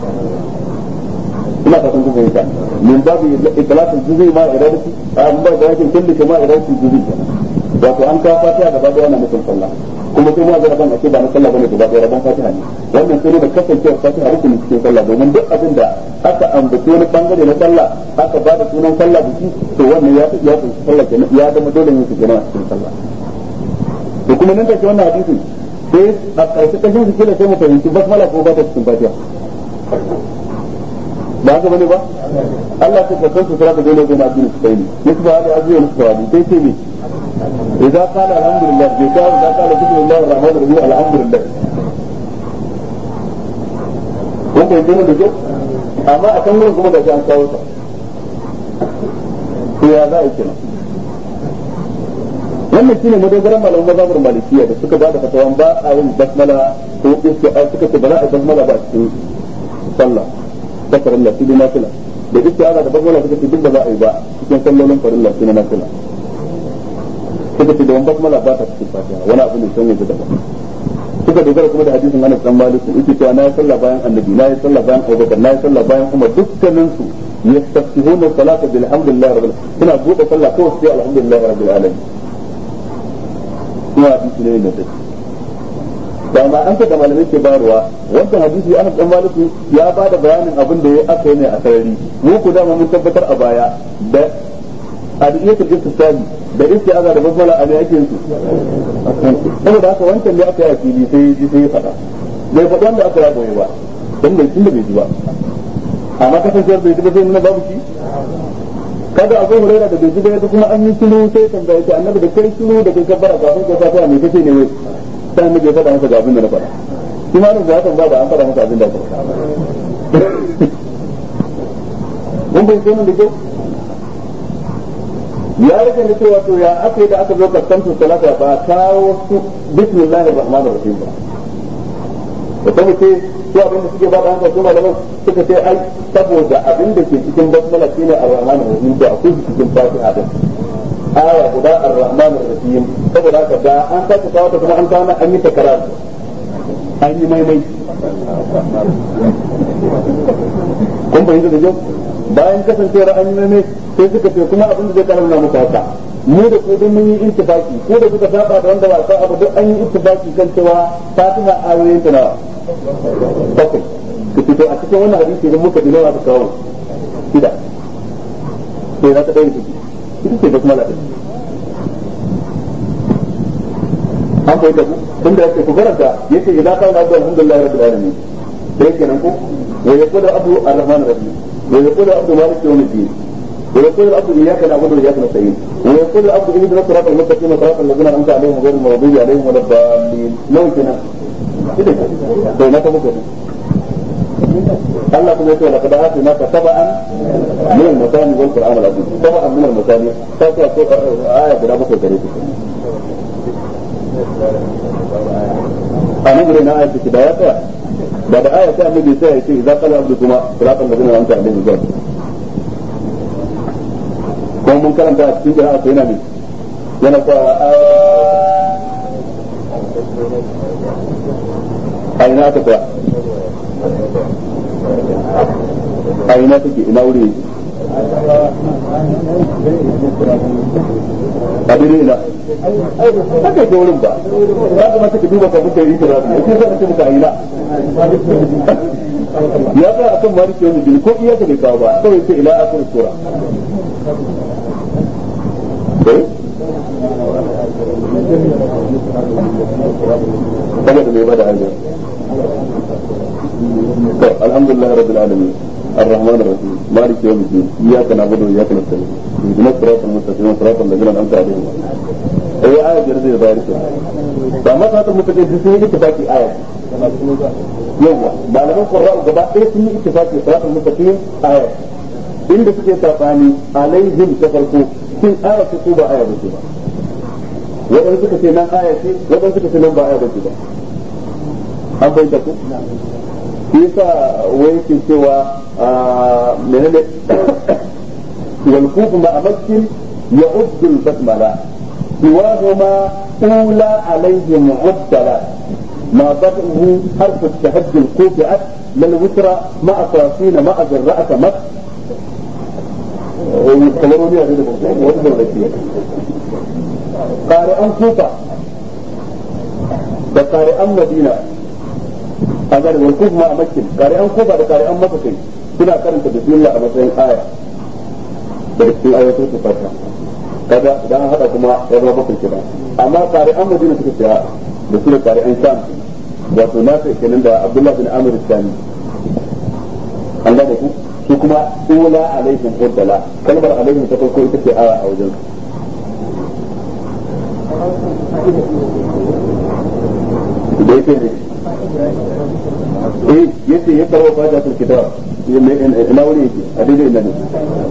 ina fatan kun fahimta min babu itlaqul juz'i ma iradati an ba da yake kullu kama iradati juz'i wato an kawo fatiha gaba da wannan mutum sallah kuma sai ma zai ban ake ba na sallah bane gaba da rabon fatiha ne wannan sai da kasancewar fatiha rukunin cikin sallah domin duk abin da aka ambaci wani bangare na sallah aka ba da sunan sallah da shi to wannan ya ya kunshi sallah kenan ya zama dole ne su kenan a cikin sallah to kuma nan take wannan hadisin sai a ƙarshe kashin su kila sai mu fahimci basmala ko ba ta cikin fatiha ba haka bane ba Allah ta kasance su sarrafa dole ga nabi su kai ne yake ba da azuwa musu tawadi sai ce ne idza qala alhamdulillah bai ka idza qala bismillahir rahmanir rahim alhamdulillah ko kai dole da kyau amma a kan gurin kuma da an kawo ta to ya za a yi kenan wannan shine madogaran malaman mazhabar malikiya da suka bada fatawan ba a yin basmala ko isti'a suka ce ba za a basmala ba a cikin sallah ta farilla su da nafila da isti'aza da basmala suka ce duk ba za a yi ba cikin sallolin farilla su na nafila suka ce da wani basmala ba ta cikin fatiha wani abu ne san yanzu daban suka dogara kuma da hadisin Anas dan Malik yake cewa na yi sallah bayan annabi na yi sallah bayan Abubakar na yi sallah bayan Umar dukkanin su yastaftihuna salata bil hamdulillah rabbil suna bude sallah kawai sai alhamdulillah rabbil alamin kuma hadisi ne da take da ma an da malamai ke bayarwa wannan hadisi Anas dan Malik ya ba da bayanin abin da ya aka yi ne a sarari mu ku da mun tabbatar a baya da adiyatul istisali da istiaza da basmala a ne ake yin su saboda haka wancan ne aka yi a fili sai ji sai ya faɗa bai faɗa wanda aka yi goye ba dan bai tunda bai ji ba amma kasancewar bai ji ba sai nuna babu shi kada abu huraira da bai ji ba yadda kuma an yi shiru sai tambaya ce annabi da kai shiru da kai kabbara kafin ka fata mai kace ne wai sai annabi ya faɗa masa ga abin da na faɗa shi ma nan zatan ba da an faɗa masa abin da aka faɗa mun bai sai da kyau ya rage da cewa to ya aka yi da aka zo kaskantar salata ba kawo su bismillahir rahmanir rahim ba da kuma ce su abin da suke ba da hankali su malaman suka ce ai saboda abin da ke cikin basmala shine ar-rahmanir rahim to akwai cikin fatiha din aya guda ar-rahmanir rahim saboda haka da an sake kawo ta kuma an kawo an yi takarar an yi maimai kun fahimta da kyau bayan kasancewar an yi maimai sai suka ce kuma abin da zai karar na muku haka mu da ku mun yi ittifaki ko da kuka saba da wanda ba sa abu duk an yi ittifaki kan cewa fatiha ayoyin ta nawa bakwai ka fito a cikin wannan hadisi idan muka dinawa aka kawo shida sai za ta ɗaya ciki ita ce basmala ɗin an bai da ku tun da yake ku karanta yace idan kana da alhamdulillah rabbil alamin sai kenan ku wa yaqulu abu ar-rahman ar-rahim wa yaqulu abu malik yawm الدين ويقول العبد اياك نعبد واياك نستعين ويقول العبد اهدنا الصراط المستقيم صراط الذين انعمت عليهم غير المغضوب عليهم ولا الضالين لو كنا to na tabbata Allah kuma yace laqad atinaka sab'an min al-masani wal qur'an al-azim sab'an min al-masani sai ka ce aya guda bakwai gare ku anan gure na ayatu da ya tsaya da da aya ta annabi sai ya ce idza qala abdu kuma siratal ladina an'amta alaihim ghayr kuma mun karanta a cikin jira'a yana ne yana kwa ina aka tsaya a ina take ina wuri a dire ina haka ke wurin ba ya kuma take duba ka kuka yi kira ya ce zaka ce muka ina ya ga akan maliki wani jini ko iya ka bai kawo ba kawai sai ila akhir sura saboda mai bada hanyar to alhamdulillah rabbil alamin الرحمن الرحيم مالك يوم الدين اياك نعبد واياك نستعين اهدنا الصراط المستقيم صراط الذين انعمت عليهم هي آية جرد ذلك فما صراط المستقيم في سنة اتفاقي آية يوم ما لم القراء gaba ɗaya sun yi ittifaqi صراط المستقيم آية inda suke safani alaihim ta farko sun aya ce ko ba aya ba ce ba waɗanda suka ce nan aya ce waɗanda suka ce nan ba aya ba ce ba an bayyana ku yasa wai ke cewa menene wal kufu ma amakkin ya ubdul basmala siwahuma ula alayhi mu'addala ما بدأه حرف التهجي الكوفئة للوترى مع صافين مع ذراءة مك ويتكلمون يا قارئا كوفة da ƙari'an madina a gari wal kuma a makin ƙari'an kufa da ƙari'an makakai suna karanta bismillah a matsayin aya da cikin ayatul fatiha kaga idan an hada kuma ya zama bakwai kira amma ƙari'an madina suka ce da su da ƙari'an sham wato na sai kenan da abdullahi bin amir sani an da ku su kuma ula alaihim huddala kalmar alaihim ta farko ita ce aya a wajen da yake ne eh yace ya karo fata tul kitab ina wuri yake a daidai ina ne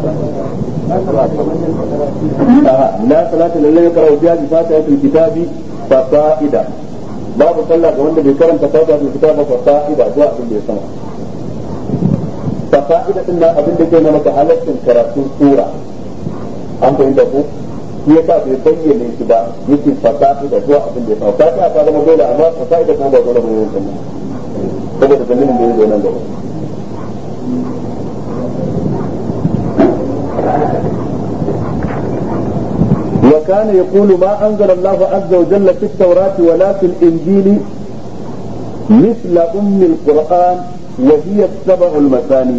la salata lillahi karo biya bi fata tul kitabi fa fa'ida babu sallah ga wanda bai karanta fata tul kitab fa fa'ida zuwa abin da ya sama fa fa'ida din nan abin da ke nuna maka halaccin karatun sura an fahimta ko shi yasa bai bayyana shi ba yake fasaha da zuwa abin da ya faru fasaha ta zama dole amma fasaha da kuma ba dole bane yanzu saboda dalilin da ya zo nan gaba وكان يقول ما أنزل الله عز وجل في التوراة ولا في الإنجيل مثل أم القرآن وهي السبع المثاني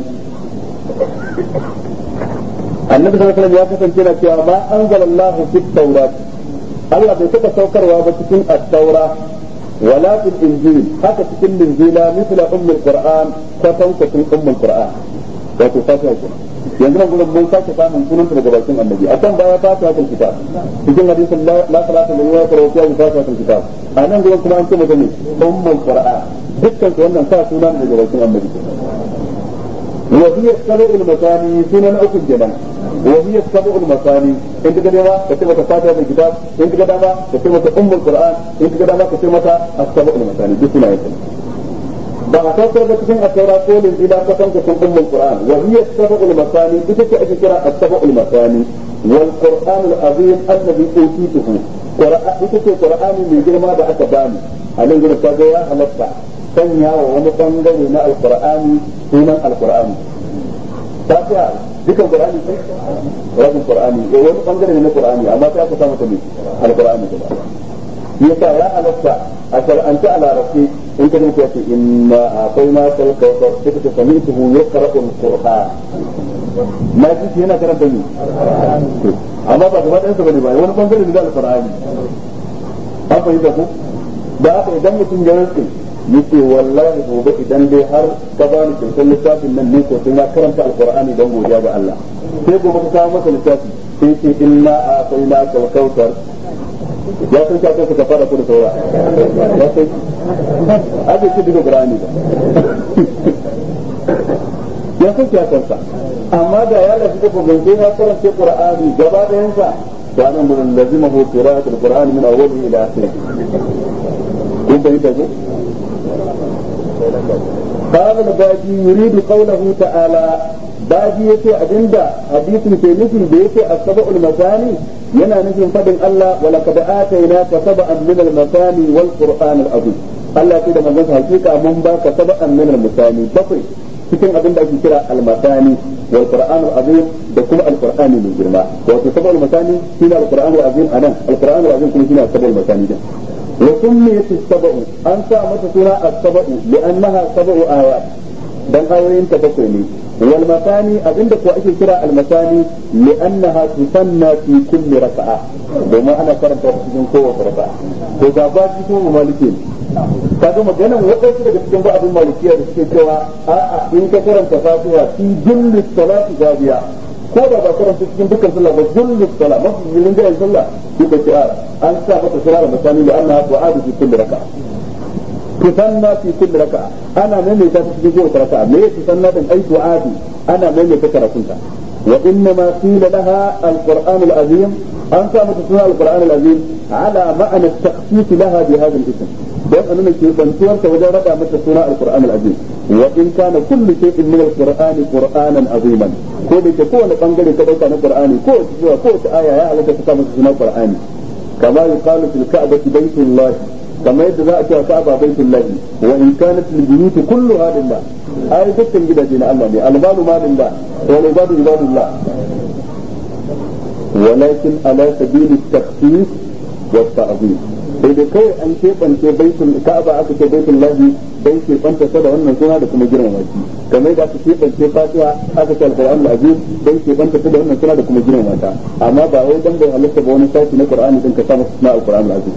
annabi sallallahu alaihi wasallam ya kasance na cewa ma anzalallahu fit tawrat Allah bai taba saukarwa ba cikin at-taura wala fil injil haka cikin injila misla ummul qur'an kwatan kwatan ummul qur'an wato fatiha kenan yanzu nan gurin mun sake samun sunan daga bakin annabi a kan baya fatiha tul kitab cikin hadisin la salata lillahi wa tawfiya bi fatiha tul kitab a nan gurin kuma an ce mata ne ummul qur'an dukkan wannan sa sunan daga bakin annabi وهي السبع المثاني سنن أكل جنان وهي السبع المثاني انت كده ما كتبت فاتحة الكتاب انت كده ما كتبت أم القرآن انت كده ما كتبت السبع المثاني دي سنة يتم ba a saukar da cikin asara ko linjila ka san cikin ummul qur'an wa hiya as-sab'ul masani ita ce ake kira as-sab'ul masani wal qur'an al-azim alladhi utituhu qur'an ita ce qur'ani mai girma da aka bani a nan gurin kaga ya halatta sanya wa wani bangare na alqur'ani sunan alqur'ani fatiha dukan qur'ani sai rabin qur'ani eh wani bangare ne na qur'ani amma sai aka samu ta ne alqur'ani gaba yasa ya halatta a shar'anta a larabci in ka dinka yace inna akwai ma kal kawthar sai ka sami tuhu yaqra'u al-qur'an ma ji yana karanta ni amma ba gaba ɗayan sa bane ba wani bangare ne da alqur'ani an fahimta ku da haka idan mutum ya rantsi yace wallahi gobe idan dai har ka ba ni kyautar littafin nan ne ko sai na karanta alqur'ani dan godiya ga Allah sai gobe ka kawo masa littafi sai ce inna a'tayna kal kawthar ya san ka kai ka fara kudu saura ya sai ake ce duka qur'ani ba ya san ka kansa amma da ya lafi da gobe ya karanta qur'ani gaba da yansa to anan mun lazima hu qira'at al-qur'an min awwalihi ila akhirih kun bayyana ko قال الباجي يريد قوله تعالى baji yace abinda hadisin ke nufi da yake as-sab'ul masani yana nufin fadin Allah wa laqad atayna ka sab'an min al-masani wal qur'an al-azim Allah ya ce da manzon sa hakika mun ba ka sab'an min al-misani bakwai cikin abin da ake kira al-masani wal qur'an azim da kuma al-qur'ani mai girma wato sab'al masani shine al-qur'an azim anan al-qur'an azim kuma shine sab'al masani din wa summiyat as-sab'u an sa mata suna as-sab'u li'annaha sab'u ayat dan ayoyin ta bakwai ne wal masani abinda ko ake kira al masani li'annaha tusanna fi kulli raka'a domin ana karanta cikin kowace raka'a to ga ba shi ko maliki kaga maganan wadansu daga cikin ba'adun malikiya da suke cewa a'a in ka karanta fatiha fi julli salati gabiya ko da ba karanta cikin dukkan sallah ba julli salat mafi yin da sallah shi ka ce an sa mata sura masani li'annaha tu'adu fi kulli raka'a tusanna fi kulli raka'a ana maimaita ta cikin kowace raka'a me tusanna din ai tu'adi ana maimaita karatunta wa inna ma qila laha al-qur'an al-azim an sa mata suna al-qur'an al-azim ala ma'ana at-takhsis laha bi hadha al-ism dan anuna ke bantuwar ta wajen rada mata suna al-qur'an al-azim wa in kana kullu shay'in min al-qur'an qur'anan aziman ko da ke kowane bangare ka dauka na qur'ani ko zuwa ko ta aya ya halaka ta mata suna qur'ani kama yuqalu fil ka'bati baytullah kamar yadda za a cewa ka'aba baitul lahi wa in kanat al buyut kulluha lillah ai dukkan gidaje na Allah ne albalu ma lillah wa ibadu ibadullah walakin ala sabil at-takhsis wa at-ta'zim sai da kai an keɓance baitul ka'aba aka ce baitul lahi dai ke banta da wannan suna da kuma girmama shi kamar yadda aka keɓance fatiha aka ce alquran al-azim dai ke banta da wannan suna da kuma girmama ta amma ba wai dan bai halatta ba wani sashi na qur'ani din ka sa masa suna alquran al-azim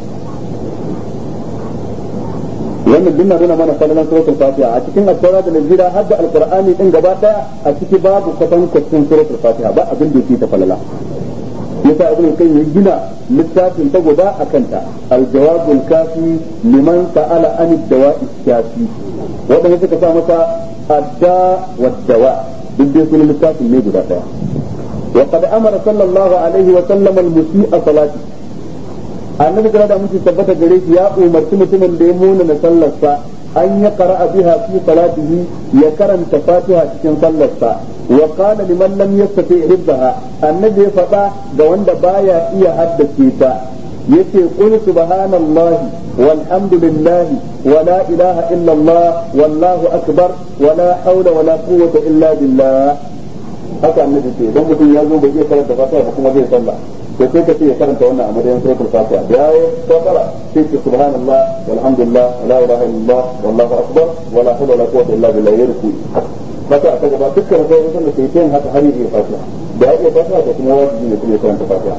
wannan duk na nuna mana falalan suratul fatiha a cikin at-taura da injila har da alqur'ani din gaba daya a ciki babu kwatan kwatan suratul fatiha ba abin da yake ta falala yasa ibnu kan ya gina littafin ta guda akan ta al-jawabul kafi liman sa'ala an ad-dawa'i kafi wadanda suka sa masa adda wa dawa duk dai sunan littafin ne guda daya وقد امر صلى الله عليه وسلم المسيء صلاته annabi gara da muke tabbata gare shi ya umarci mutumin da ya muna na sallarsa an ya qara'a biha fi salatihi ya karanta fatiha cikin sallarsa wa qala liman lam yastati hibbaha annabi ya faɗa ga wanda baya iya haddace ta yace qul subhanallahi walhamdulillahi wa la ilaha illa allah wallahu akbar wa la hawla wa la quwwata illa billah haka annabi ce dan mutum ya zo bai iya karanta fatiha ba kuma zai sallah to sai ka ce ya karanta wannan a madadin suratul fatiha da yayi kafara sai ce subhanallah walhamdulillah la ilaha illallah wallahu akbar wala hawla wala quwwata illa billah yarku maka aka gaba dukkan sai sun da sai yin haka har yi fatiha da ya fatiha da kuma wajibi ne kuma ya karanta fatiha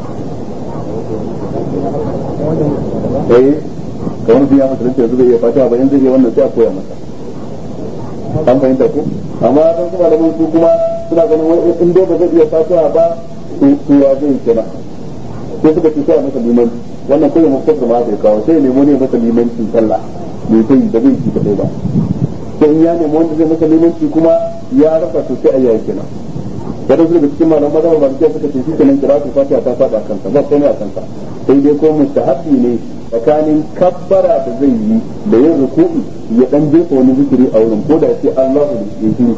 eh kamar biya masa da yanzu bai iya fatiha ba yanzu zai wannan sai a koya masa an fahimta ko amma dan kuma da su kuma suna ganin wani in dai ba zai iya fatiha ba to ya zai kenan sai suka ce sai masa limanci wannan kai mu kafir ma sai kawo sai nemo ne masa limanci sallah bai sai da bai ci kadai ba sai in ya nemo wanda zai masa limanci kuma ya rasa to sai ayyaya kenan wadansu daga cikin malaman mazhaba ba suka ce shi kenan kira su fatiha ta fada kansa ba komai a kansa sai dai ko mustahabbi ne tsakanin kabbara da zai yi da yin ruku'i ya dan jefa wani zikiri a wurin ko da sai Allahu ya yi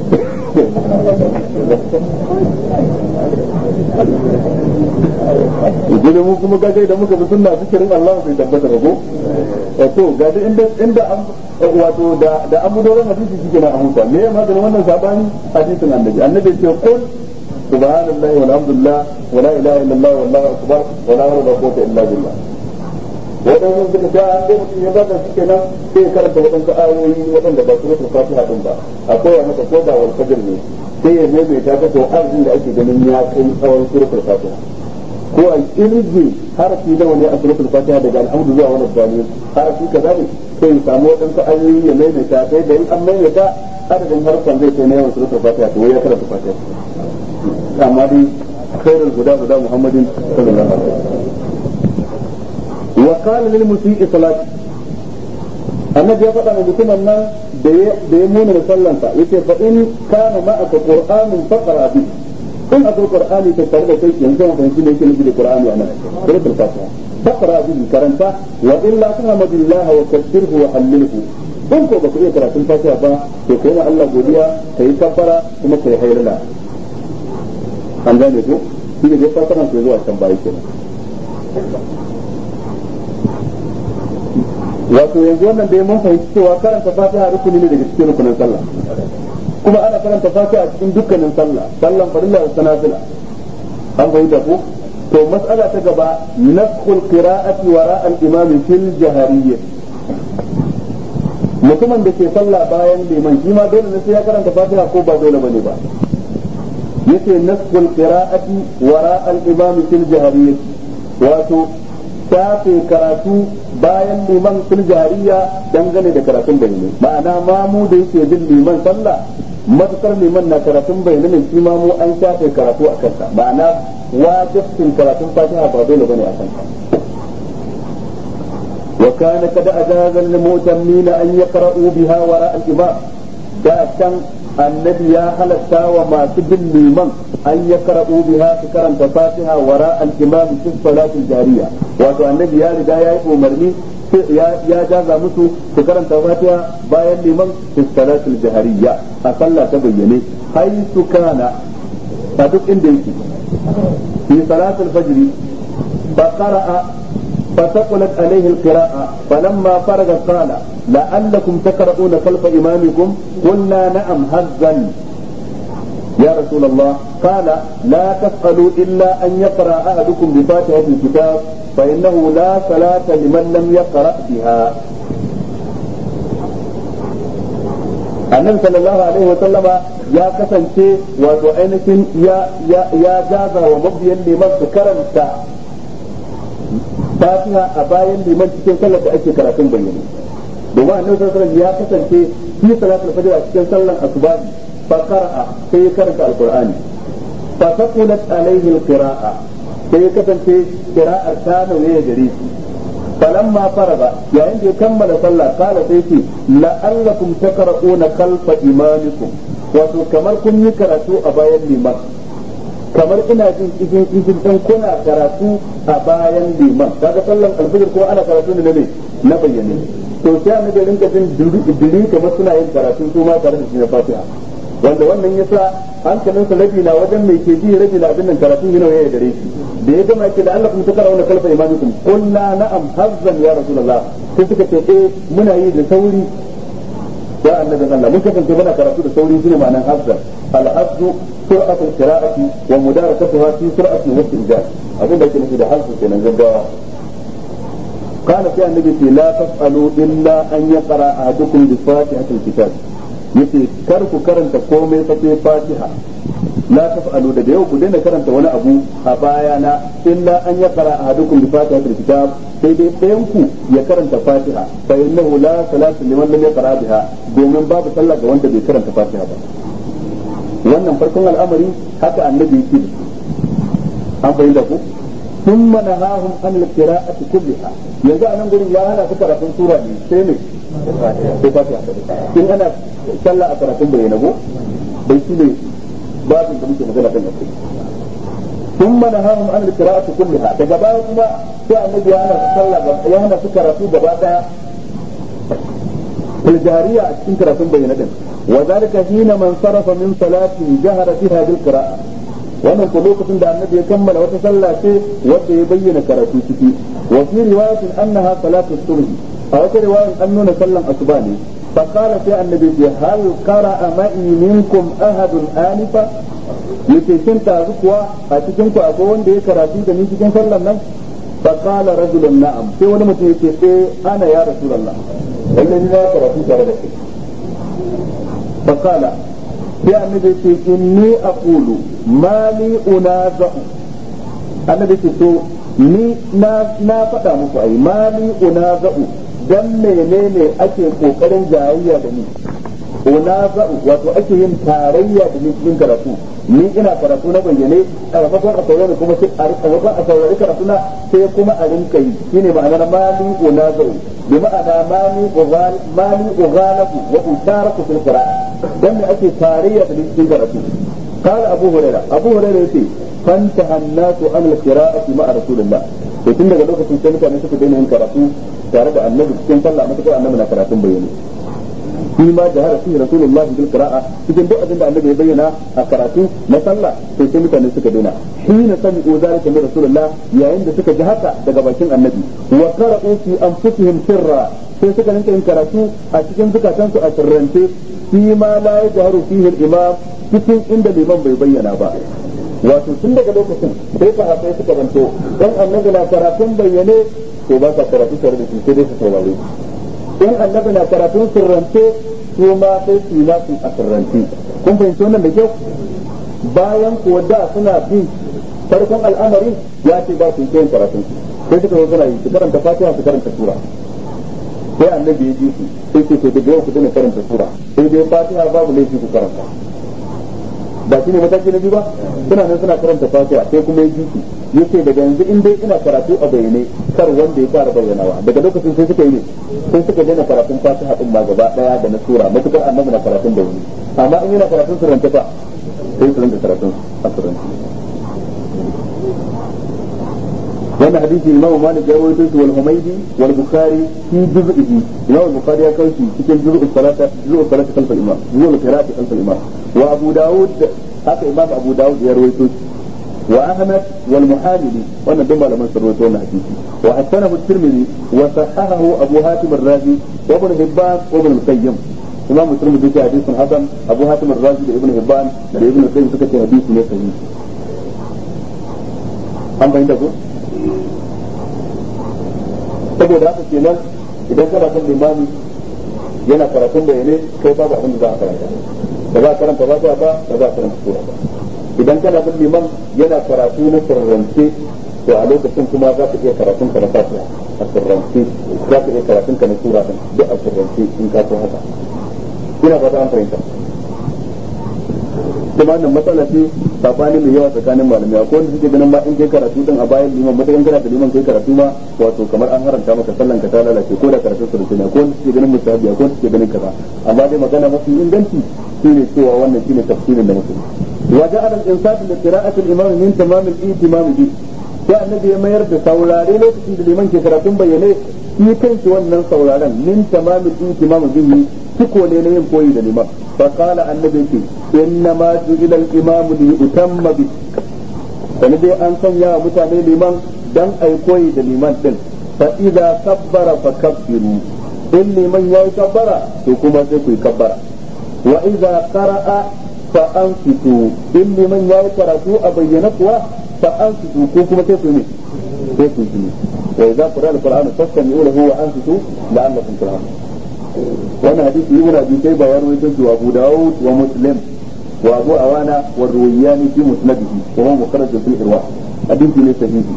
idan mu kuma ga da muka bi sunna zikirin Allah bai tabbata ba ko to ga da inda inda wato da da an mudoran hadisi shike na amuta me ya maganin wannan sabani hadisin annabi annabi ce qul subhanallahi walhamdulillah wala ilaha illallah wallahu akbar wala hawla wala quwwata illa billah wadannan suka ta an dai mutum ya bada shi kenan sai ya karanta wadansu ayoyi wadanda ba su rufe fatiha din ba akwai ya masa ko da wal fajr ne sai ya maimaita ta to arzin da ake ganin ya kai tsawon suratul fatiha ko a irge harafi da wani a suratul fatiha daga alhamdu zuwa wani bani harafi kaza ne sai ya samu wadansu ayoyi ya maimaita sai da in an maimaita adadin harfan zai kai na yawan suratul fatiha to ya karanta fatiha amma dai khairul guda guda muhammadin sallallahu alaihi wasallam wa qala lil musii salati annabi ya faɗa wa mutumin nan da ya muna da sallansa yace fa in kana ma'aka qur'anun faqra bi in akwai qur'ani ta tare da kai yanzu mun fahimci me yake nufi da qur'ani anan suratul fatiha faqra bi karanta wa illa tahmadillaha wa kabbirhu wa hallilhu in ko baka iya karatun fatiha ba to kai ma Allah godiya kai kabbara kuma kai hayrala an gane ko shi ne dai fatiha sai zuwa can bayi kenan wato yanzu wannan dai mun fahimci cewa karanta fatiha rukuni ne daga cikin rukunin sallah kuma ana karanta fatiha a cikin dukkanin sallah sallan farilla da sanafila an fahimta ko to mas'ala ta gaba naskhul qira'ati wara al-imam fil jahariyyah mutumin da ke sallah bayan liman shi ma dole ne sai ya karanta fatiha ko ba dole bane ba yace naskhul qira'ati wara al-imam fil jahariyyah wato tafe karatu bayan liman fil jahariya dangane da karatun bayyane ma'ana mamu da yake bin liman sallah matukar liman na karatun bayyane ne shi mamu an shafe karatu a kansa ma'ana wajibcin karatun fatiha ba dole bane a kansa وكان قد أجاز للمؤتمين أن يقرأوا بها وراء الإمام da can annabi ya halatta wa masu bin liman an ya karɓo biha su karanta fatiha wara al-imam fi salatul jariya wato annabi ya riga ya yi umarni ya jaza musu su karanta fatiha bayan liman fi salatul jahariya a sallah ta bayyane haisu kana a duk inda yake fi salatul fajri fa qara'a فثقلت عليه القراءة فلما فرغ قال لعلكم تقرؤون خلف إمامكم قلنا نعم هزا يا رسول الله قال لا تفعلوا إلا أن يقرأ أحدكم بفاتحة الكتاب فإنه لا صلاة لمن لم يقرأ بها annabi sallallahu alaihi wa sallama ya kasance wato ainihin ya ya jaza wa mabiyan liman su karanta fatiha a bayan liman cikin sallar da ake karatun bayyane domin annabi sallallahu alaihi ya kasance fi salatul fajr a cikin sallar asuba fa qara'a sai ya karanta alqur'ani fa taqulat alaihi alqira'a sai ya kasance qira'ar ta nauye gare shi falamma faraga yayin da ya kammala sallah kala sai ce la'allakum taqra'una khalfa imamikum wato kamar kun yi karatu a bayan liman kamar ina jin cikin cikin dan kuna karatu a bayan liman kaga sallan alfajir ko ana karatu ne ne na bayyane to sai annabi rinka jin diri kamar suna yin karatu su ma tare da shi na fatiha wanda wannan yasa hankalinsa rabi na wajen mai ke ji rabi na abin nan karatu yana ya gare shi da ya gama yake da Allah kuma takara wannan kalfa imanikum qulna na'am hazzan ya rasulullah sai suka ce eh muna yi da sauri ya annabi Allah mun kasance muna karatu da sauri shine ma'anar hazzan al-hazzu سرعة القراءة ومداركتها في سرعة واستئجاج أقول لك نفي ده حرف كنا جدا قال في النبي لا تفعلوا إلا أن يقرأ أحدكم بفاتحة الكتاب yace kar ku karanta komai fa sai fatiha la taf'alu da yau ku daina karanta wani abu a bayana illa an ya qara ahadukum bi fatihatil kitab sai dai ɗayan ku ya karanta fatiha fa innahu la salatu liman lam yaqra biha domin babu sallah ga wanda bai karanta fatiha ba wannan farkon al'amari haka annabi yake da an bayyana ku ثم نهاهم عن القراءة كلها yanzu a nan gurin ya hana su karatun sura ne sai ne sai fatiha in ana sallah a karatun bayyana go bai shi ne babin da muke magana kan akai ثم نهاهم عن القراءة كلها daga baya kuma sai annabi ya hana su sallah ya hana su karatu gaba daya الجارية cikin karatun bayyana din وذلك حين من صرف من صلاة جهر فيها بالقراءة wannan ko lokacin da annabi ya kammala wata sallah ce wanda ya bayyana karatu ciki wa fi riwayatin annaha salatu subh a wata riwayan an nuna sallan asuba ne fa qala sai annabi ya hal qara'a ma'i minkum ahadun anifa yace shin ta kuwa a cikin ku akwai wanda ya karatu da ni cikin sallan nan fa qala rajulun na'am sai wani mutum yake eh ana ya rasulullah wannan ni na karatu tare da kai fa qala sai annabi ce inni aqulu mali unaza'u annabi ce to ni na na faɗa muku ai mali unaza'u dan menene ake kokarin jayayya da ni unaza'u wato ake yin tarayya da ni cikin karatu ni ina karatu na bayyane a maimakon a saurari kuma sai a maimakon a saurari karatu na sai kuma a rinka yi shine ma'anar mali unaza'u bi ma'ana mali ughal mali ughalaku wa utaraku fil qira'a dan me ake tarayya da ni cikin karatu قال أبو هريرة أبو هريرة يقول فانتهى الناس عن القراءة مع رسول الله to tun daga lokacin sai mutane suka daina yin karatu tare da annabi cikin sallah mata annabi na karatun bayyane shi ma da har shi rasulullahi bil qira'a cikin duk abin da annabi ya bayyana a karatu na sallah to sai mutane suka daina hina sami'u zalika min rasulullah yayin da suka ji haka daga bakin annabi wa qara'u fi anfusihim sirra sai suka rinka yin karatu a cikin zukatansu a sirrance fi ma la yajharu fihi al-imam cikin inda liman bai bayyana ba wato tun daga lokacin sai sahabbai suka zanto dan annabi na karatun bayyane to ba sa karatu tare da shi sai dai su saurare in annabi na karatun sirrance su ma sai su yi nasu a sirrance kun fahimci wannan da kyau bayan kuwa da suna bin farkon al'amari ya ce ba su yi yin karatun sai suka zo suna yi su karanta fatiha su karanta sura sai annabi ya ji su sai ce to daga yau ku dana karanta sura sai dai fatiha babu laifi ku karanta ba shi ne mataki na biyu ba suna nan suna karanta fatiha sai kuma ya ji su yace daga yanzu in dai ina karatu a bayyane kar wanda ya fara bayyanawa daga lokacin sai suka yi ne sai suka daina karatun fatiha din ma gaba daya da na sura matukar annabi na karatun da wani amma in yana karatun suranta fa sai su rinka karatun a suranta wannan hadisi imam malik ya rawaito shi wal humaydi wal bukhari fi juz'ihi imam bukhari ya kawo shi cikin juz'u salata juz'u salata khalf al imam juz'u qira'ati khalf al imam wa abu daud haka imam abu daud ya rawaito shi wa ahmad wal muhamili wannan duk malaman sun rawaito wannan hadisi wa hasanahu at-tirmidhi wa sahahahu abu hatim ar-razi wa ibn hibban wa ibn al-qayyim imam muslim da yake hadisin hasan abu hatim ar-razi da ibn hibban da ibn al-qayyim suka ce hadisi ne sahihi an bayyana ko saboda haka kenan idan kana son limami yana karatun bayane kai babu abin da za a karanta ba za a karanta ba ba ba za a karanta sura ba idan kana bin liman yana karatu na sirrance to a lokacin kuma za ka iya karatun ka na fatiha a sirrance za ka iya karatun ka na sura din duk a sirrance in ka so haka ina fata an fahimta kuma wannan matsala ce sabani mai yawa tsakanin malamai akwai wanda suke ganin ma in kai karatu din a bayan liman matakan kana da liman kai karatu ma wato kamar an haranta maka sallan ka ta lalace ko da karatun surutu ne akwai wanda suke ganin musahabi akwai wanda suke ganin kaza amma dai magana mafi inganci shine cewa wannan shine tafsirin da mutum wa ja'ala al-insaf li qira'ati al-imam min tamam al-ihtimam bi sai annabi ya mayar da saurare lokacin da liman ke karatun bayyane shi kanshi wannan sauraren min tamam al-ihtimam bihi ciko ne na yin koyi da liman فقال النبي إنما جعل الإمام ليؤتم به sani dai an sanya wa mutane liman dan ai koyi da liman din fa idza kabbara fa kabbiru in liman yayi kabbara to kuma sai ku yi kabbara wa idza qara'a fa ansitu in liman yayi karatu a bayyana kuwa fa ansitu ko kuma sai ku ne sai ku yi wa idza qara'a al-qur'anu fastami'u lahu wa ansitu la'allakum turhamun wannan hadisi ibn abi shayba ya rawaito shi wa abu daud wa muslim wa abu awana wa ruwayani fi musnadihi wa huwa mukharraj fi irwa hadisi ne sahihi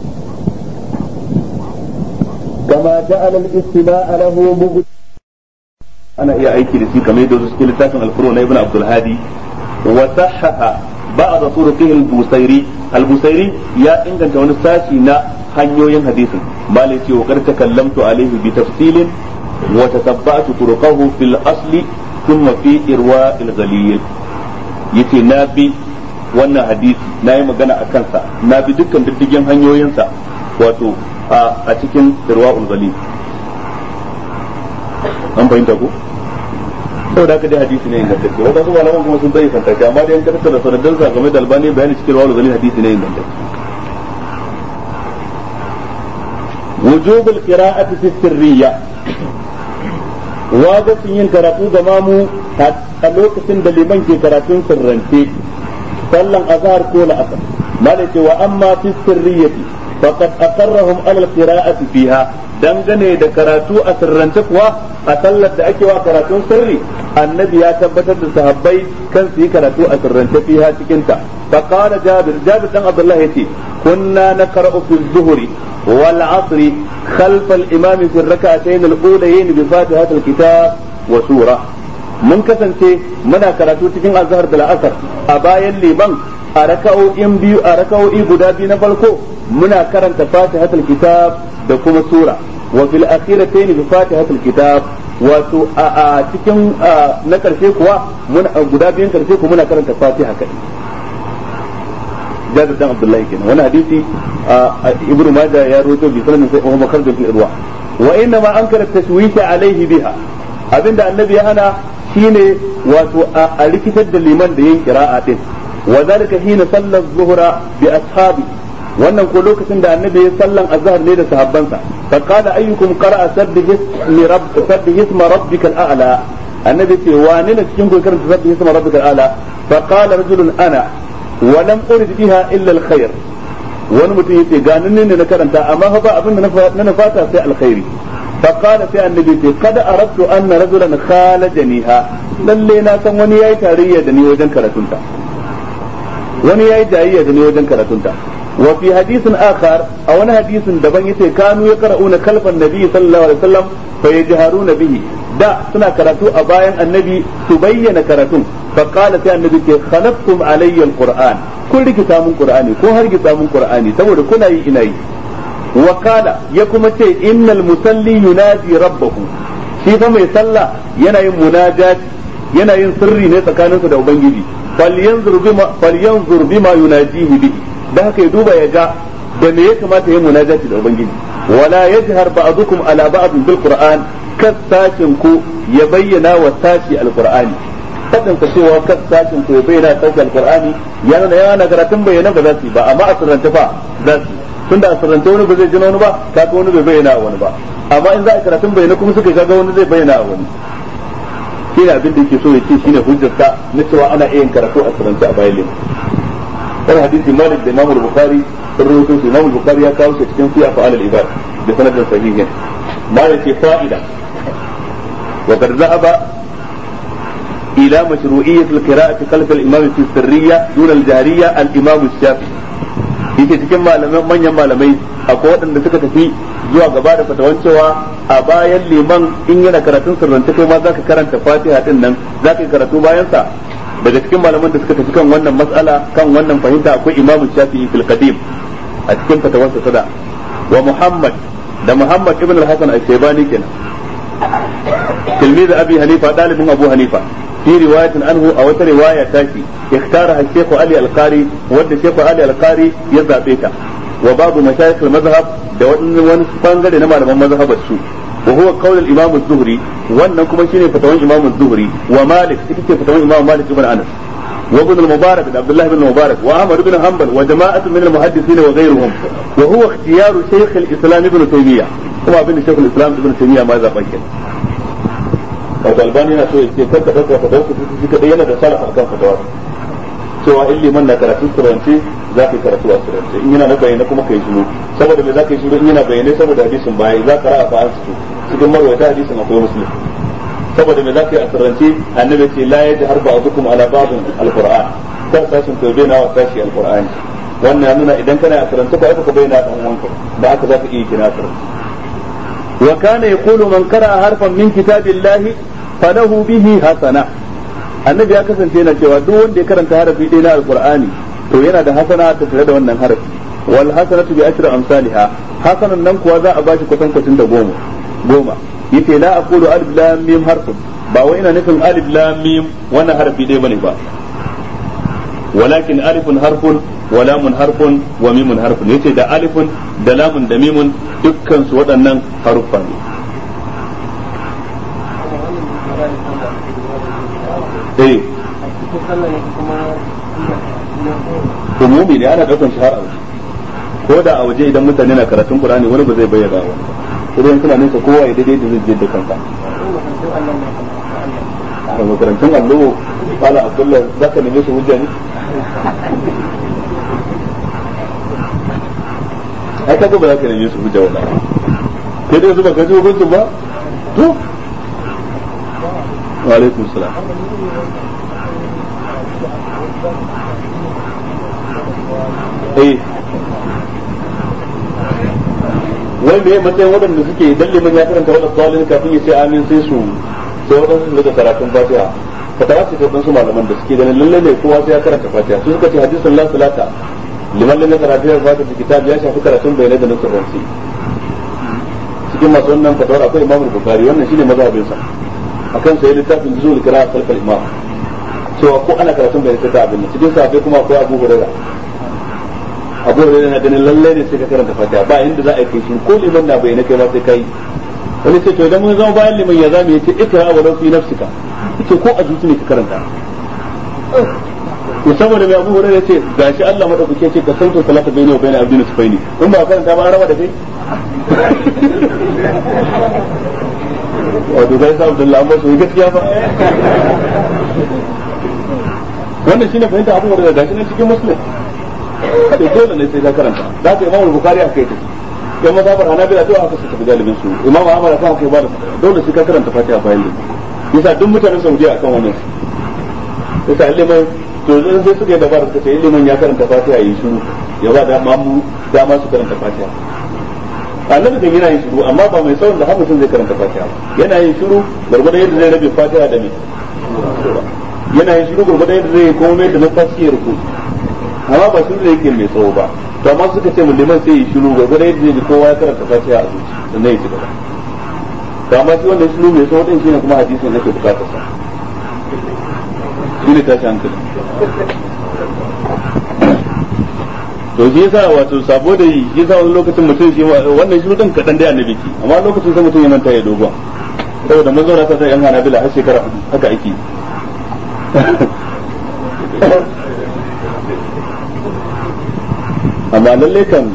kama ja'ala al-istima'a lahu mubd ana iya aiki da shi kamar yadda su cikin littafin al-furu na ibn abdul hadi wa sahaha ba'd turuqihi al-busairi al-busairi ya inganta wani sashi na hanyoyin hadisin malai ce wa kar takallamtu alaihi bi tafsilin وتتبعت طرقه في الأصل ثم في إرواء الغليل yace na bi wannan hadisi na yi magana a kansa na bi dukkan diddigin hanyoyinsa wato a cikin irwa'ul ghali an fahimta ko saboda haka dai hadisi ne ingantacce wanda su malaman kuma sun bayyana shi amma dai an karanta da sanadinsa game da albani bayani cikin irwa'ul ghali hadisi ne ingantacce وجوب القراءة في السرية wajibin yin karatu ga mamu a lokacin da liman ke karatun sirrance sallan azhar ko la'asar malai ce wa amma fi sirriyati faqad aqarrahum ala alqira'ati fiha dangane da karatu a sirrance kuwa a sallar da ake wa karatun sirri annabi ya tabbatar da sahabbai kan su yi karatu a sirrance fiha cikin ta faqala jabir jabir dan abdullah yace kunna naqra'u fi zuhri والعصر خلف الإمام في الركعتين الأوليين بفاتحة الكتاب وسورة mun kasance muna karatu cikin azhar da la'asar a bayan liman a raka'o'in biyu a raka'o'i guda biyu na farko muna karanta fatihatul kitab da kuma sura wa fil akhiratayn bi fatihatul kitab wato a cikin na karshe kuwa muna guda biyun karshe kuma muna karanta fatiha kai jabir dan abdullahi kenan wani hadisi ibnu majah ya rawaito bi sanan sai Umar Bakar fil irwa wa inna ma ankara tashwisha alaihi biha abinda annabi ya hana shine wato a rikitar da liman da yin qira'a din wa zalika hina salla zuhra bi ashabi wannan ko lokacin da annabi ya sallan azhar ne da sahabbansa fa qala ayyukum qara'a sabbih ismi rabb sabbih isma rabbikal a'la annabi ce wane ne cikin ku karanta sabbih isma rabbikal a'la fa qala rajulun ana wa lam urid biha illa al khair wani mutum yace ga nan ne na karanta amma fa ba abin da na fata sai alkhairi fa qala sai annabi ce kada aradtu anna rajulan khalajaniha lalle na san wani yayi tarayya da ni wajen karatunta wani yayi jayayya da ni wajen karatunta wa fi hadisin akhar a wani hadisin daban yace kanu yaqra'una kalfan nabi sallallahu alaihi wasallam fa yajharuna bihi da suna karatu a bayan annabi su bayyana karatun fa qala sai annabi ke khalaqtum alayya alquran kun rikita mun qur'ani ko har rikita mun qur'ani saboda kuna yi ina yi wa kala ya kuma ce innal musalli yunadi rabbahu shi fa mai sallah yana yin munajat yana yin sirri ne tsakaninsa da ubangiji falyanzur bima falyanzur bima yunajihi bihi da haka ya duba ya ga da me ya kamata yin munajati da ubangiji wala yajhar ba'dukum ala ba'd bil qur'an kasashin ku ya bayyana wa sashi alqur'ani fadin ka cewa kasashin ku ya bayyana sashi alqur'ani yana da yana karatun bayyana ba za su yi ba amma a sirrance fa za su yi tunda a sirrance wani ba zai ji wani ba kaga wani bai bayyana a wani ba amma in za a karatun bayyana kuma suka kaga wani zai bayyana a wani shine abin da yake so ya ce shine hujjarsa na cewa ana iya yin karatu a sirrance a bayan lemu wani hadisi malik da imamul bukhari sun rawaito shi imamul bukhari ya kawo shi cikin fiya fa'al al-ibad da sanadin sahihin malik ke fa'ida wa qad zahaba ila mashru'iyyat al-qira'ati khalf al-imam fi sirriyya dun al-jahriyya al-imam shafi'i yake cikin malaman manyan malamai akwai waɗanda suka tafi zuwa gaba da fatawan cewa a bayan liman in yana karatun sirrance kai ma zaka karanta fatiha din nan zaka yi karatu bayan sa daga cikin malaman da suka tafi kan wannan matsala kan wannan fahimta akwai imam shafi'i fil qadim a cikin fatawarsa sada wa muhammad da muhammad ibn al-hasan al-shaybani kenan tilmiz abi hanifa dalibin abu hanifa في رواية عنه أو رواية تاشي اختارها الشيخ علي القاري ود الشيخ علي القاري يزع بيتا وبعض مشايخ المذهب دون ونسفانجل نما لما مذهب السوء وهو قول الإمام الزهري وأنكم شيني فتوان الإمام الزهري ومالك تكتي فتوان الإمام مالك بن أنس وابن المبارك عبد الله بن المبارك وأحمد بن حنبل وجماعة من المحدثين وغيرهم وهو اختيار شيخ الإسلام ابن تيمية هو ابن شيخ الإسلام ابن تيمية ماذا فكر wato albani yana so ya ce kar ka dauka fatawar ku shi kadai yana da salaf akan fatawar cewa in liman na karatu surance za ka yi karatu a surance in yana na bayyana kuma kai shiru saboda me za ka yi shiru in yana bayyane saboda hadisin baya za ka ra'a fa an su cikin marwayata hadisin akwai muslim saboda me za ka yi a surance annabi ce la yajhar ba'dukum ala ba'din alquran kar sashin ku bayyana wa sashi alqur'ani wannan nuna idan kana a surance ba ka bayyana dan uwanka da haka za ka iya kina surance وكان يقول من قرأ حرفا من كتاب الله فله به حسنة annabi ya kasance yana cewa duk wanda ya karanta harafi ɗaya na alqur'ani to yana da hasana ta tare da wannan harafi wal hasanatu bi ashri amsalha hasanan nan kuwa za a bashi kwatan kwatin da goma goma yace la aqulu alif lam mim harfun ba wai ina nufin alif lam mim wannan harafi ɗaya bane ba walakin alifun harfun wa lamun harfun wa mimun harfun yace da alifun da lamun da mimun dukkan su waɗannan haruffa ne eh umumi ne ana daukan shi har a waje ko da a waje idan mutane na karatun qur'ani wani ba zai bayyana ba idan suna nesa kowa ya daidai da zai je da kansa a makarantun allo kala abdullah zaka neme su hujja ne ai kaga ba za ka neme su hujja wala kai dai zuba ka ji hukuncin ba to wa alaikum salam eh wai me matsayin waɗanda suke idan liman ya karanta wadda tsalin kafin ya ce amin sai su sai waɗansu su daga karatun fatiha fatawa ce ta su malaman da suke ganin lalle ne kowa sai ya karanta fatiha su suka ce hadisin la salata liman lam yakra fatiha fatiha kitab ya shafi karatun bayanai da nusar ransi cikin masu wannan fatawar akwai imam bukhari wannan shine mazhabin sa akan sai littafin juzul qira'a khalfal imam cewa ko ana karatun bayanai ta abin cikin sa akwai kuma akwai abu hurairah abu hurairah na ganin lalle ne sai ka karanta fatiha ba inda za a yi kai ko liman na bayyana kai ma sai kai wani ce to idan mun zama bayan liman ya zamu yace ikra wa fi nafsika yace ko a zuci ne ka karanta to saboda mai abu hurairah ce gashi Allah madaukake ce ka sauke salata bayni wa bayna abdina sufaini in ba karanta ba raba da kai wato kai sa Abdullahi amma so gaskiya ba wannan shine fahimta abu hurairah gashi nan cikin muslim to dole ne sai ka karanta za ka imamu bukhari aka yi tafi kai mazhabar hanabila to aka suka fi galibin su imamu ahmad aka kai ba da dole sai ka karanta fatiha bayan da yasa duk mutanen saudiya akan wannan yasa liman to zan sai suka yi dabara suka ce liman ya karanta fatiha yi shiru ya ba da mamu dama su karanta fatiha annabi kan yana yin shiru amma ba mai tsawon da har mutum zai karanta fatiha yana yin shiru gurgurdan yadda zai rabe fatiha da me yana yin shiru gurgurdan yadda zai komai da numfashi ya ruku amma ba shiru da yake mai tsawo ba to amma suka ce liman sai yi shiru gurgurdan yadda zai kowa ya karanta fatiha a zuci sannan ya ci gaba to amma shi wannan shiru mai tsawo din shine kuma hadisin yake bukatar sa shine tashi hankali to shi yasa wato sabo da yi shi yasa wani lokacin mutum shi wannan shi mutum kadan dai annabi ki amma lokacin sai mutum ya manta ya dogon saboda mun zauna sai yan hanabila har shekara hudu haka ake amma lalle kan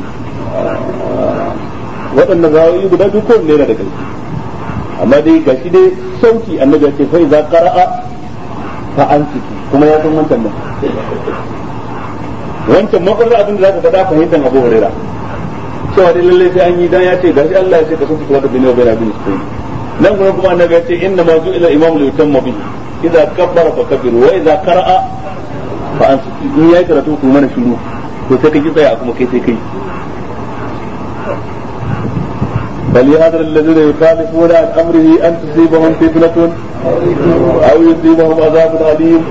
waɗannan rawayi guda biyu ko ne da ƙarfi amma dai gashi dai sauki annabi ya ce fa iza qara'a fa ansiki kuma ya san wancan nan wancan makwarar abin da zaka faɗa fahimtar Abu Huraira cewa dai lalle sai an yi dan ya ce gashi Allah ya ce ka sunta da bin wa bin abin sai nan kuma kuma annabi ya ce inna ma ju'ila imam li yutamma bihi idza kabbara fa kabbiru wa idza qara'a fa ansiki in yayi karatu ku mana shiru to sai ka ki tsaya kuma kai sai kai فليحذر الذين يخالفون عن امره ان تصيبهم فتنه او يصيبهم عذاب اليم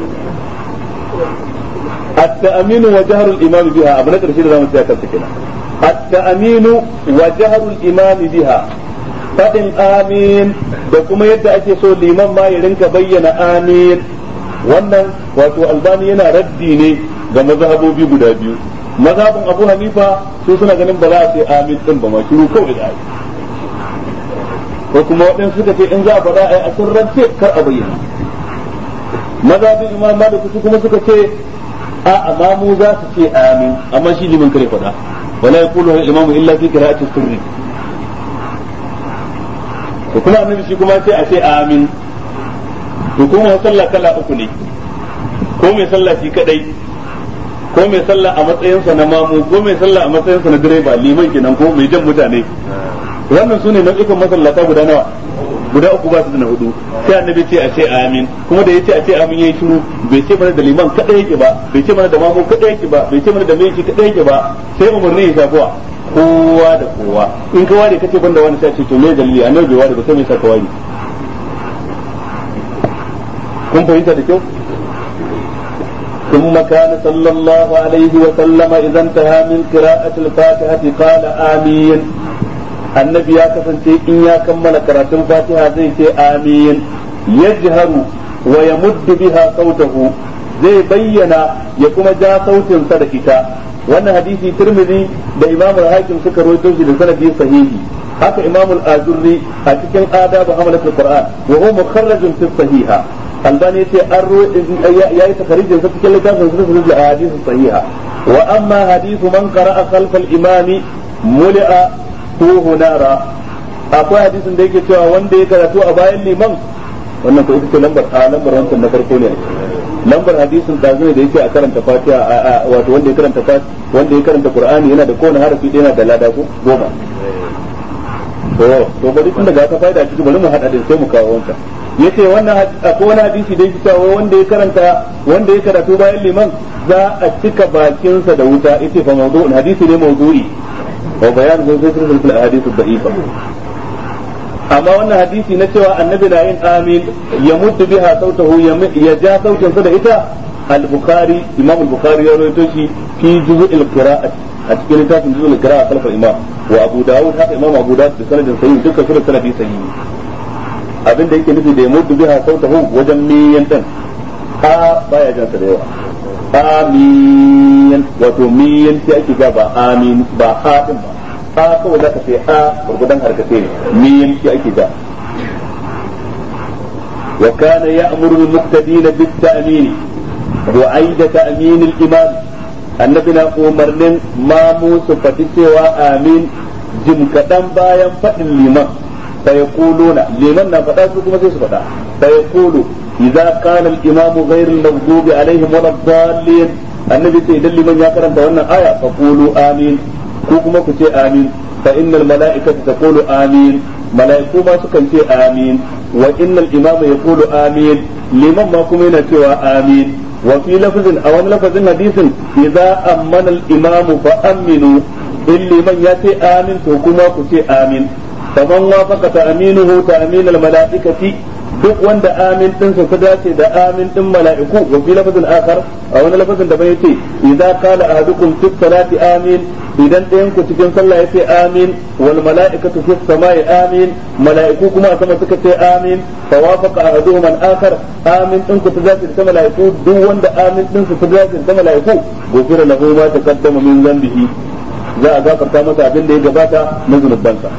التأمين وجهر الإمام بها أبنى ترشيد زمان سياكل سكنا التأمين وجهر الإمام بها فإن آمين da kuma yadda ake so liman ma ya rinka bayyana amin wannan wato albani yana raddi ne ga mazhabobi guda biyu mazhabin abu hanifa su suna ganin ba za a ce amin din ba ma shiru kawai da ko kuma waɗansu suka ce in za a faɗa a sirrance kar a bayyana mazhabin imam malik su kuma suka ce a amma mu za su ce amin amma shi liman kare faɗa wala yaqulu al imamu illa fi qira'ati sirri to kuma annabi shi kuma sai a ce amin to kuma sallah kala uku ne ko mai sallah shi kadai ko mai sallah a matsayinsa na mamu ko mai sallah a matsayinsa na direba liman kenan ko mai jan mutane wannan sune nau'ikan masallata guda nawa guda uku ba su da na hudu sai annabi ce a ce amin kuma da yace a ce amin yayi shiru bai ce mana da liman kada yake ba bai ce mana da mamu kada yake ba bai ce mana da mai kada yake ba sai umarni ya shafuwa kowa da kowa in ka ware kace banda wani sai ce to me dalili annabi bai ware ba sai me saka ware kun fahimta da kyau ثم كان صلى الله عليه وسلم إذا انتهى من قراءة الفاتحة قال آمين annabi ya kasance in ya kammala karatun fatiha zai ce amin yajharu wa yamuddu biha sautahu zai bayyana ya kuma ja sautinsa da ita wannan hadisi tirmidhi da imam al-hakim suka rawaito shi da sanadi sahihi haka imam al-azurri a cikin adab hamalat al-qur'an wa huwa mukharrajun fi sahiha albani yace an yayi takharijin sa cikin littafin sunan al-ahadith sahiha wa amma hadithu man qara'a khalfa al-imami muli'a tuhu nara akwai hadisin da yake cewa wanda ya karatu a bayan liman wannan ko ita ce lambar a lambar wancan na farko ne lambar hadisin da zai da yake a karanta fatiha wato wanda ya karanta wanda ya karanta qur'ani yana da kowane harafi da yana da lada ko goma to to bari tun daga ka faida ciki bari mu hada din sai mu kawo wancan yace wannan akwai wani hadisi da yake cewa wanda ya karanta wanda ya karatu bayan liman za a cika bakinsa da wuta yace fa mawdu'un hadisi ne mawdu'i وبيان زي ذكر في الاحاديث الضعيفه amma wannan hadisi na cewa annabi na yin amin ya mutu biha sautahu ya ja sautin sa da ita al-bukhari imam al-bukhari ya rawaito shi fi juz'il qira'at a cikin littafin juz'il qira'a kalfa imam wa abu dawud haka imam abu dawud da sanadin sahih dukkan su da sanadi sahihi abin da yake nufi da ya mutu biha sautahu wajen miyan din a baya jan sa da yawa amin wato miyan sai ake ga ba amin ba ha din ba a kawai zaka sai a gurgudan harkace ne miyan sai ake ga wa kana ya'muru al-muqtadin bit-ta'min وعيد تأمين الإمام النبي umarnin mamu su faɗi cewa amin jim kaɗan bayan faɗin liman fa yaquluna liman na faɗa su kuma sai su faɗa fa yaqulu idza qala al-imam ghayr al-maghdubi alaihim wala dallin annabi sai idan liman ya karanta wannan aya fa qulu amin ko kuma ku ce amin fa innal mala'ikata taqulu amin mala'iku ma sukan ce amin wa innal imama yaqulu amin liman ma kuma yana cewa amin wa fi lafzin a wani lafazin hadisin idza ammana al-imamu fa aminu in liman ya ce amin to kuma ku ce amin faman wafaqa ta'minuhu ta'min al-mala'ikati duk wanda amin din sa dace da amin din mala'iku wa fi lafazin akhar a wani lafazin da bai ce idza qala ahadukum fi salati amin idan ɗayan ku cikin sallah yace amin wal mala'ikatu fi samai amin mala'iku kuma a sama suka ce amin fa wafaqa ahaduhum al akhar amin din ku dace da mala'iku duk wanda amin din sa dace da mala'iku gofira lahu ma taqaddama min dhanbihi za a gafarta masa abin da ya gabata na zunubansa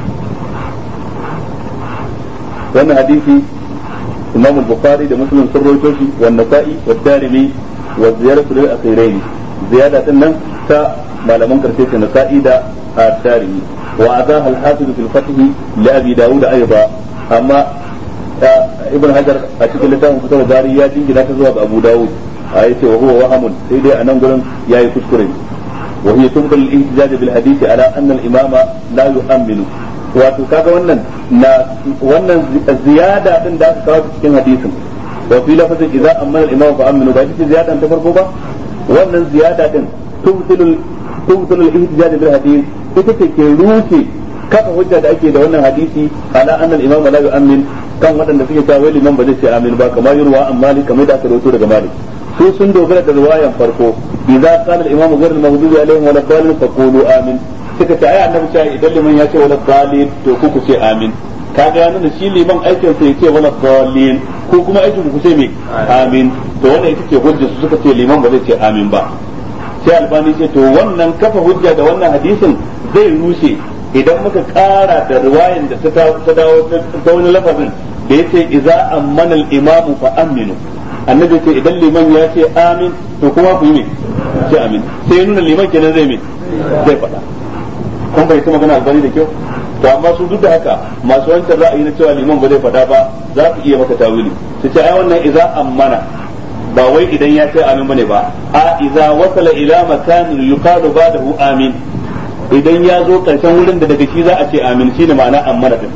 wannan hadisi imam al-bukhari da muslim sun rawaito shi wa nasa'i wa darimi wa ziyaratu lil akhirain ziyada din nan ta malaman karshe ta nasa'i da ad-darimi wa azaha al-hafiz fil fath li abi daud aidan amma ibn hajar a cikin littafin fitar bari ya jingina ta zuwa ga abu daud a yace wa huwa wahamun sai dai a nan gurin yayi kuskure وهي تنقل الاحتجاج بالحديث على ان الامام لا يؤمن wato kaga wannan na wannan ziyada din da aka kawo cikin hadisin wa fi lafazin idza amana al-imam fa aminu ba ita ziyada ta farko ba wannan ziyada din tumsilul tumsilul ihtijaj bil hadith ita ce ke ruce kafa hujja da ake da wannan hadisi ala anna al-imam la yu'min kan waɗanda suke cewa wai liman ba zai ce amin ba kamar yurwa an malik kamar da aka rawaito daga malik su sun dogara da riwayan farko idza qala al-imam ghayr al-maghdubi alaihim wa la faqulu amin suka ce ai annabi cewa idan liman ya ce wala dalil to ku ku ce amin kaga ya nuna shi liman aikin sa yace wala dalil ko kuma aikin ku ce me amin to wannan ita ce hujja su suka ce liman ba zai ce amin ba sai albani ce to wannan kafa hujja da wannan hadisin zai rushe idan muka kara da riwayan da ta dawo ta wani lafazin da yace idza ammana al-imam fa aminu annabi ce idan liman ya ce amin to kuma ku yi me ce amin sai ya nuna liman kenan zai me zai faɗa kun bai ta magana albani da kyau to amma su duk da haka masu wancan ra'ayi na cewa liman ba zai faɗa ba za ku iya maka tawili su ce ai wannan idza ammana ba wai idan ya ce amin bane ba a idza wasala ila makanin yuqalu ba'dahu amin idan ya zo karshen wurin da daga shi za a ce amin shine ma'ana ammana din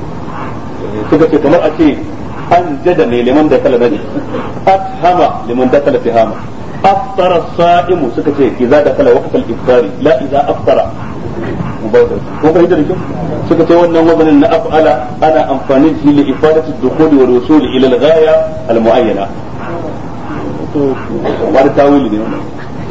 suka ce kamar a ce an jada ne liman da kala nani afhama liman da kala fihama aftara sa'imu suka ce idza da kala waqtal iftari la idza aftara ko kai da kyau suka ce wannan wazanin na af'ala ana amfani da shi li ifadati dukhuli wa rusuli ila al-ghaya al-mu'ayyana to ba da tawili ne wannan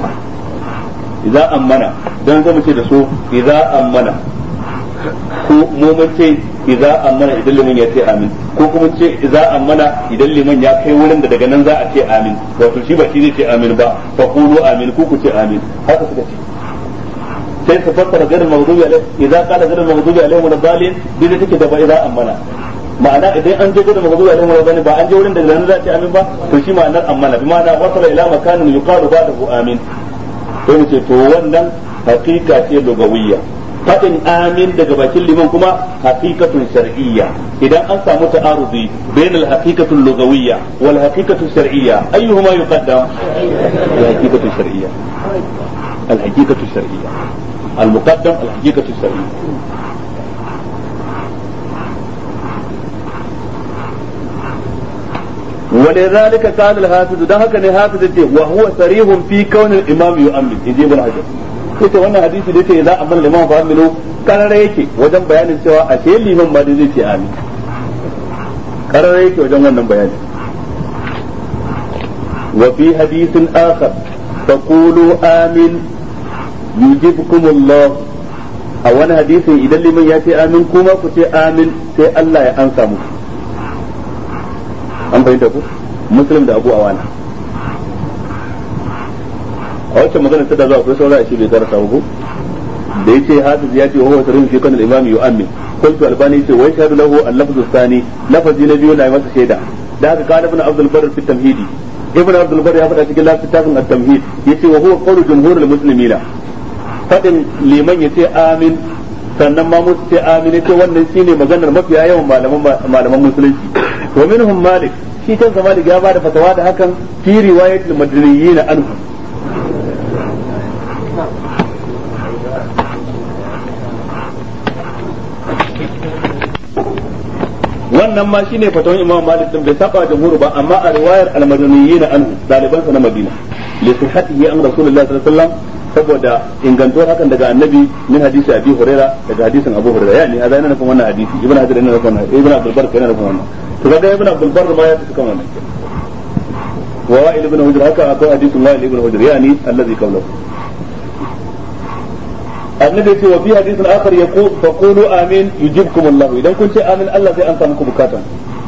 idza ammana dan zama ce da su idza ammana ko mu mun ce idza ammana idan liman ya ce amin ko kuma ce idza ammana idan liman ya kai wurin da daga nan za a ce amin wato shi ba shi zai ce amin ba fa qulu amin ku ku ce amin haka suka ce sai su fassara garin maghdubi alaihi idza qala garin maghdubi alaihi wa dalil dai take da ba idza ammana ma'ana idan an je gurin maghdubi alaihi wa dalil ba an je wurin da nan za a ce amin ba to shi ma'anar ammana bi ma'ana wasala ila makanin yuqalu ba'dahu amin sai mu ce to wannan hakika ce lugawiyya fadin amin daga bakin liman kuma haqiqatun shar'iyya idan an samu ta'arudi bain al-haqiqatu al-lughawiyya wal haqiqatu shar'iyya ayyuhuma yuqaddam al-haqiqatu shar'iyya al-haqiqatu shar'iyya al-muqaddam al-haqiqatu shar'iyya ولذلك قال الحافظ ده هكذا حافظ وهو صريح في كون الامام يؤمن يجيب الحجر ita wannan hadisi da yake za a bar liman fa aminu karara yake wajen bayanin cewa a ce liman ba da zai ce amin karara yake wajen wannan bayani wa fi hadisin akhar taqulu amin yujibkum Allah a wani hadisin idan liman ya ce amin kuma ku ce amin sai Allah ya ansa muku an fahimta ku muslim da abu awana a wacce magana ta da zuwa akwai saura shi bai karasa ko da yace hafiz ya ce wa huwa sarihun fi kan al-imam yu'ammin qultu albani yace wa yashhadu lahu al-lafz ath-thani lafazi na biyu na masa shaida da haka kana ibn abdul barr fi tamhidi ibn abdul bar ya faɗa cikin littafin at-tamhid yace wa huwa qawlu jumhurul muslimina fadin liman yace amin sannan ma musu ce amin yace wannan shine maganar mafiya yawan malaman malaman musulunci wa minhum malik shi kansa malik ya bada fatawa da hakan fi riwayatul madaniyin anhu wannan ma shine fatawan imam malik din bai saba jamhur ba amma a riwayar al-madaniyyin anhu daliban sa na madina li sihhatihi an rasulullahi sallallahu alaihi wasallam saboda ingantuwar hakan daga annabi min hadisi abi huraira daga hadisin abu huraira yani a zai nufin wannan hadisi ibn hajar yana nufin wannan ibn abdul bar yana nufin wannan to kaga ibn abdul bar ma ya fi kan wannan wa wa'il ibn hujr haka akwai hadisin wa'il ibn hujr yani allazi qawluhu annabi ce wa fi hadisin akhar yaqul fa qulu amin yujibkum Allah idan kun ce amin Allah zai ansa muku bukatan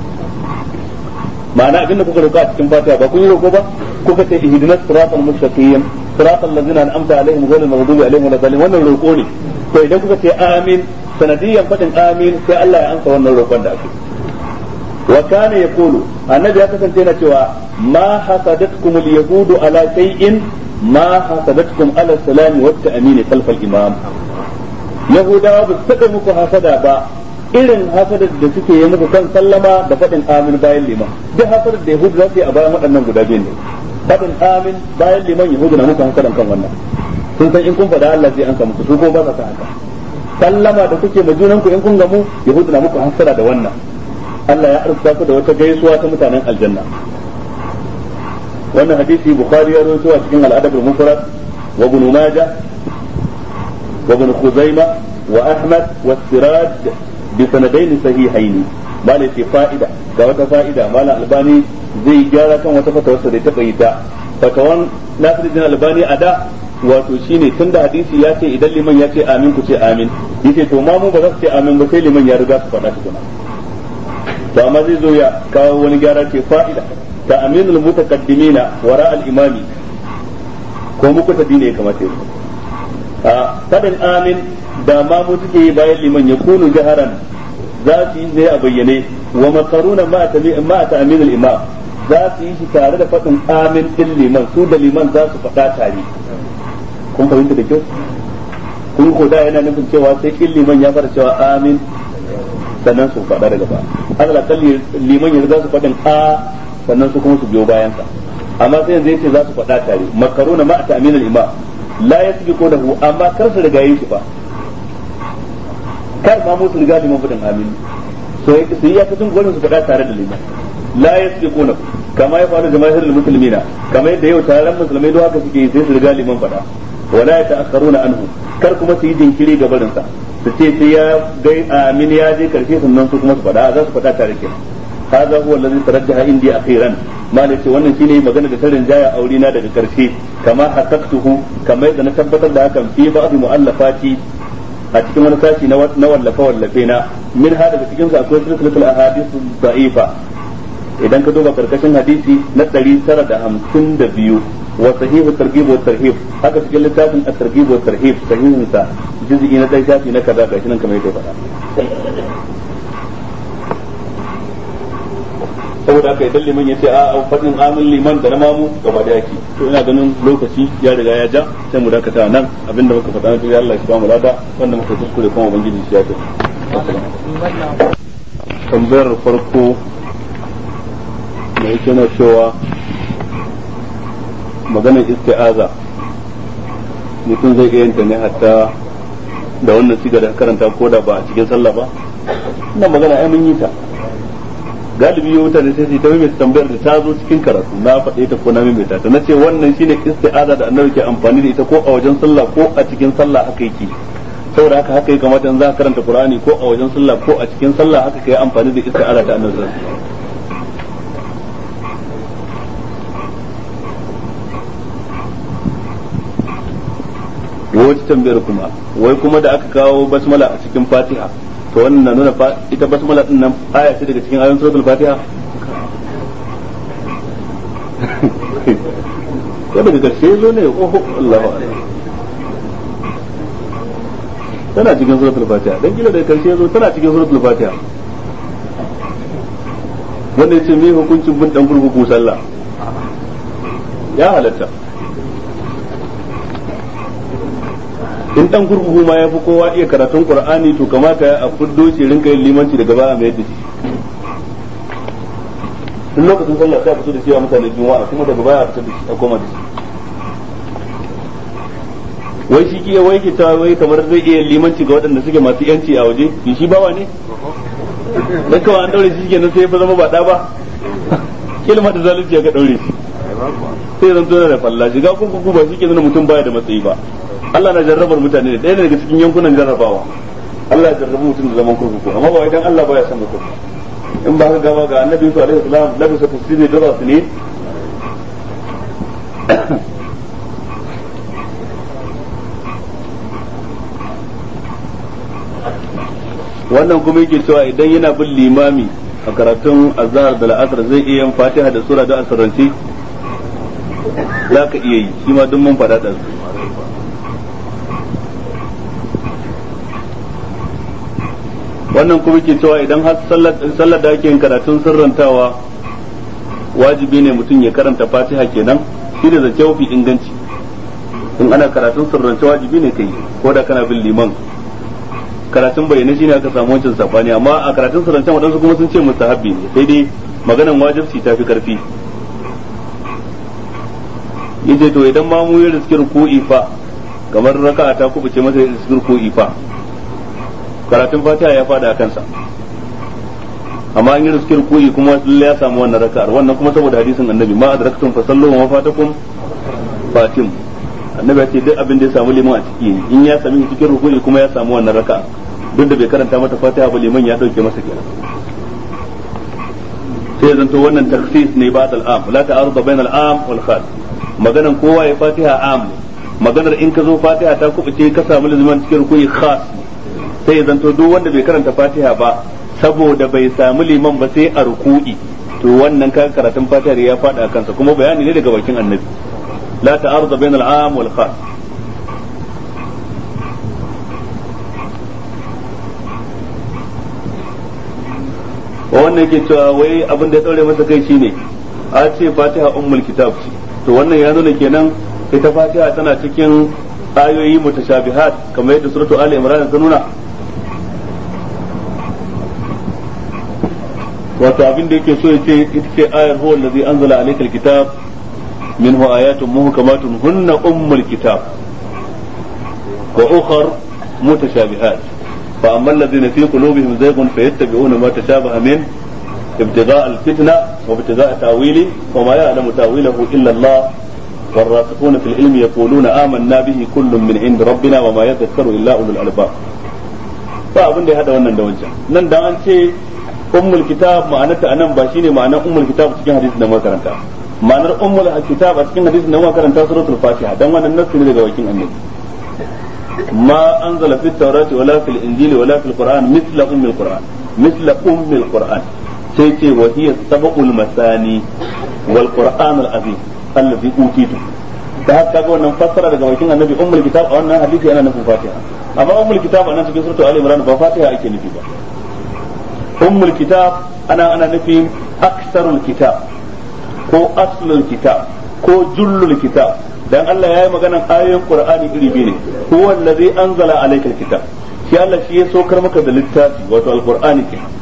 ma'ana abin da kuka roƙa a cikin fatiha ba kun yi roƙo ba kuka ce ihdinas siratal mustaqim siratal ladzina an'amta alaihim ghayril maghdubi alaihim waladdallin wannan roƙo ne to idan kuka ce amin sanadiyan fadin amin sai Allah ya ansa wannan roƙon da ake wa kana yaqulu annabi ya kasance yana cewa ma hasadatkum al-yahudu ala shay'in ما حسدتكم على السلام والتأمين خلف الإمام يهودا بسكة مكو حسدا با irin hasadar da suke yi muku kan sallama da faɗin amin bayan liman duk hasadar da yahudu za su yi a bayan waɗannan guda biyu ne faɗin amin bayan liman yahudu na muku hasadan kan wannan sun san in kun faɗa Allah zai an muku su ko ba sa haka sallama da kuke ma junanku in kun gamu yahudu na muku hasada da wannan Allah ya arzuta ku da wata gaisuwa ta mutanen aljanna wannan hadisi bukhari ya rawaito a cikin al-adab al-mufrad wa ibn majah wa ibn khuzaimah wa ahmad wa siraj bi sanadain sahihaini bale ce fa'ida ga wata fa'ida malam albani zai gyara kan wata fatawarsa da ta yi ta fatawan nasiruddin albani a da wato shine tunda hadisi ya ce idan liman ya ce amin ku ce amin yace to ma mu ba za su ce amin ba sai liman ya riga su faɗa tukuna to amma zai zo ya kawo wani gyara ce fa'ida تأمين المتقدمين وراء الإمام ko muku ta dine ya kamata yi a fadin amin da ma mu suke yi bayan liman ya kunu jaharan za su yi ne a bayyane wa makaruna ma ta aminul imam za su yi shi tare da fadin amin din liman su da liman za su faɗa tare kun fahimta da kyau kun ko da yana nufin cewa sai in liman ya fara cewa amin sannan su faɗa daga ba Allah kalli liman ya riga su faɗin a sannan su kuma su biyo bayansa amma sai yanzu yace za su faɗa tare makaruna ma ta aminul imam la yasbiqu lahu amma kar su riga yin shi ba kar ma mu su riga liman fadin amin so su yi yakacin gwanin su faɗa tare da liman la yasbiqu lahu kama ya faru jamaahirul muslimina kama yadda yau taron musulmai don haka suke yi sai su riga liman faɗa wala ya ta'akharuna anhu kar kuma su yi jinkiri ga barinsa su ce sai ya gai amin ya je karshe sannan su kuma su faɗa za su faɗa tare kenan هذا هو الذي ترجح عندي اخيرا ما nace wannan shine magana da tarin jaya aure na daga karshe kama haqqaqtuhu kama yadda na tabbatar da hakan fi ba'd mu'allafati a cikin wani sashi na wallafa wallafe na min ha daga cikin su akwai silsilatul ahadith da'ifa idan ka duba karkashin hadisi na 952 wa sahih targhib wa tarhib haka cikin littafin at-targhib wa tarhib sahihin sa juz'i na dai shafi na kaza gashi nan kamar yadda faɗa saboda haka idan liman ya ce a fadin amin liman da na mamu gaba da yake to ina ganin lokaci ya riga ya ja sai mu dakata nan abinda muka faɗa na Allah shi ba mu lada wanda muka kuskure kuma ubangiji shi ya ce tambayar farko da yake na cewa maganar isti'aza mutum zai iya yanta ne hatta da wannan siga da karanta ko da ba a cikin sallah ba ina magana ai mun yi ta galibi yau mutane sai su ta mai tambayar da ta zo cikin karatu na faɗe ta ko na mai ta na ce wannan shine isti'aza da annabi ke amfani da ita ko a wajen sallah ko a cikin sallah haka yake saboda haka haka ya kamata in za ka karanta qur'ani ko a wajen sallah ko a cikin sallah haka kai amfani da isti'aza ta annabi wata tambayar kuma wai kuma da aka kawo basmala a cikin fatiha to wannan na nuna ita basmala din nan aya ce daga cikin ayoyin suratul fatiha ko daga karshe zo ne oho Allahu akbar tana cikin suratul fatiha dan kila daga karshe zo tana cikin suratul fatiha wanda yace me hukuncin bin dan kurkuku sallah ya halatta in dan kurkuku ma ya fi kowa iya karatun qur'ani to kamata a fuddo shi rinka yin limanci daga baya mai yadda shi tun lokacin sallah sai a fito da cewa mutane juma'a kuma daga baya a fito da shi a koma da shi wai shi ke wai ke ta wai kamar zai iya limanci ga waɗanda suke masu yanci a waje shi bawa ne dan kawai an daure shi kenan sai ya zama ba da ba kilma da zalunci ya ga daure shi sai zan tona da falla shiga kurkuku ba shi ke nuna mutum baya da matsayi ba Allah na jarrabar mutane ne ɗaya daga cikin yankunan jarrabawa Allah ya jarrabu mutum da zaman kurkuku amma ba idan Allah baya son mutum in ba ka gaba ga annabi Yusuf alaihi salam labisa tasiri da su ne wannan kuma yake cewa idan yana bin limami a karatun azhar da la'asar zai iya yin fatiha da sura da asirance za ka iya yi shi ma duk mun faɗa da su wannan kuma ke cewa idan har sallar da ake yin karatun sirrantawa wajibi ne mutum ya karanta fatiha kenan shi da zance mafi inganci in ana karatun sirrance wajibi ne kai ko da kana bin liman karatun bayyana shine aka samu wancan sabani amma a karatun sirrance wadansu kuma sun ce mustahabbi ne sai dai maganan wajibci ta fi karfi yace to idan ma mu yi riskir ko ifa kamar raka'a ta kubuce masa riskir ko ifa karatun fatiha ya fada a kansa amma an yi riskir koyi kuma lalle ya samu wannan raka'ar wannan kuma saboda hadisin annabi ma adraktum fa sallu wa fatakum fatim annabi ya ce duk abin da ya samu liman a ciki in ya sami cikin rukuni kuma ya samu wannan raka'a duk da bai karanta mata fatiha ba liman ya dauke masa kenan sai zanto wannan takhsis ne ba al-am la ta'arud bain al-am wal khas maganan kowa ya fatiha am maganar in ka zo fatiha ta kubuce ka samu liman cikin rukuni khas sai ya zanto duk wanda bai karanta fatiha ba saboda bai samu liman ba sai a ruku'i to wannan ka karatun fatiha ya fada kansa kuma bayani ne daga bakin annabi la ta'arud bain al-am wal khas wannan ke cewa wai abin da ya daure masa kai shine a ce fatiha ummul kitab ce to wannan ya nuna kenan ita fatiha tana cikin ayoyi mutashabihat kamar yadda suratu ali imran ta nuna wato abin da yake so ya ce ita ce ayar huwa allazi anzala alaykal kitab minhu ayatun muhkamatun hunna ummul kitab wa ukhar mutashabihat fa amma alladhina fi qulubihim zayghun fayattabi'una ma tashabaha min ابتغاء الفتنة وابتغاء تأويله وما يعلم تأويله إلا الله والراسخون في العلم يقولون آمنا به كل من عند ربنا وما يذكر إلا أولو الألباب ba abin da ya hada wannan da wancan nan da an ce ummul kitab ma'anarta anan ba shine ma'anar ummul kitab cikin hadisi da makaranta ma'anar ummul kitab a cikin hadisi da makaranta suratul fatiha dan wannan nasu ne daga wakin annabi ma anzala fit tawrati wala fil injili wala fil qur'an mithla ummil qur'an mithla ummil qur'an sai ce wa hiya sabaqul masani wal qur'an al azim allazi utitu da haka ga wannan fassara daga bakin annabi ummul kitab a wannan hadisi yana nufin fatiha amma ummul kitab a nan cikin suratul ali imran ba fatiha ake nufi ba ummul kitab ana ana nufin aksarul kitab ko aslul kitab ko jullul kitab dan Allah yayi maganan ayoyin qur'ani iri biyu ne huwa allazi anzala alaykal kitab shi Allah shi ya sokar maka da littafi wato alqur'ani kenan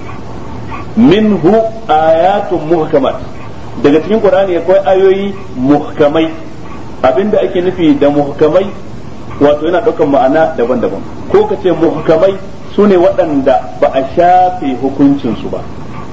minhu ayatun muhkamat daga cikin qur'ani akwai ayoyi muhkamai abinda ake nufi da muhkamai wato yana ɗaukan ma'ana daban-daban ko ka ce muhkamai su ne waɗanda ba a shafe hukuncinsu ba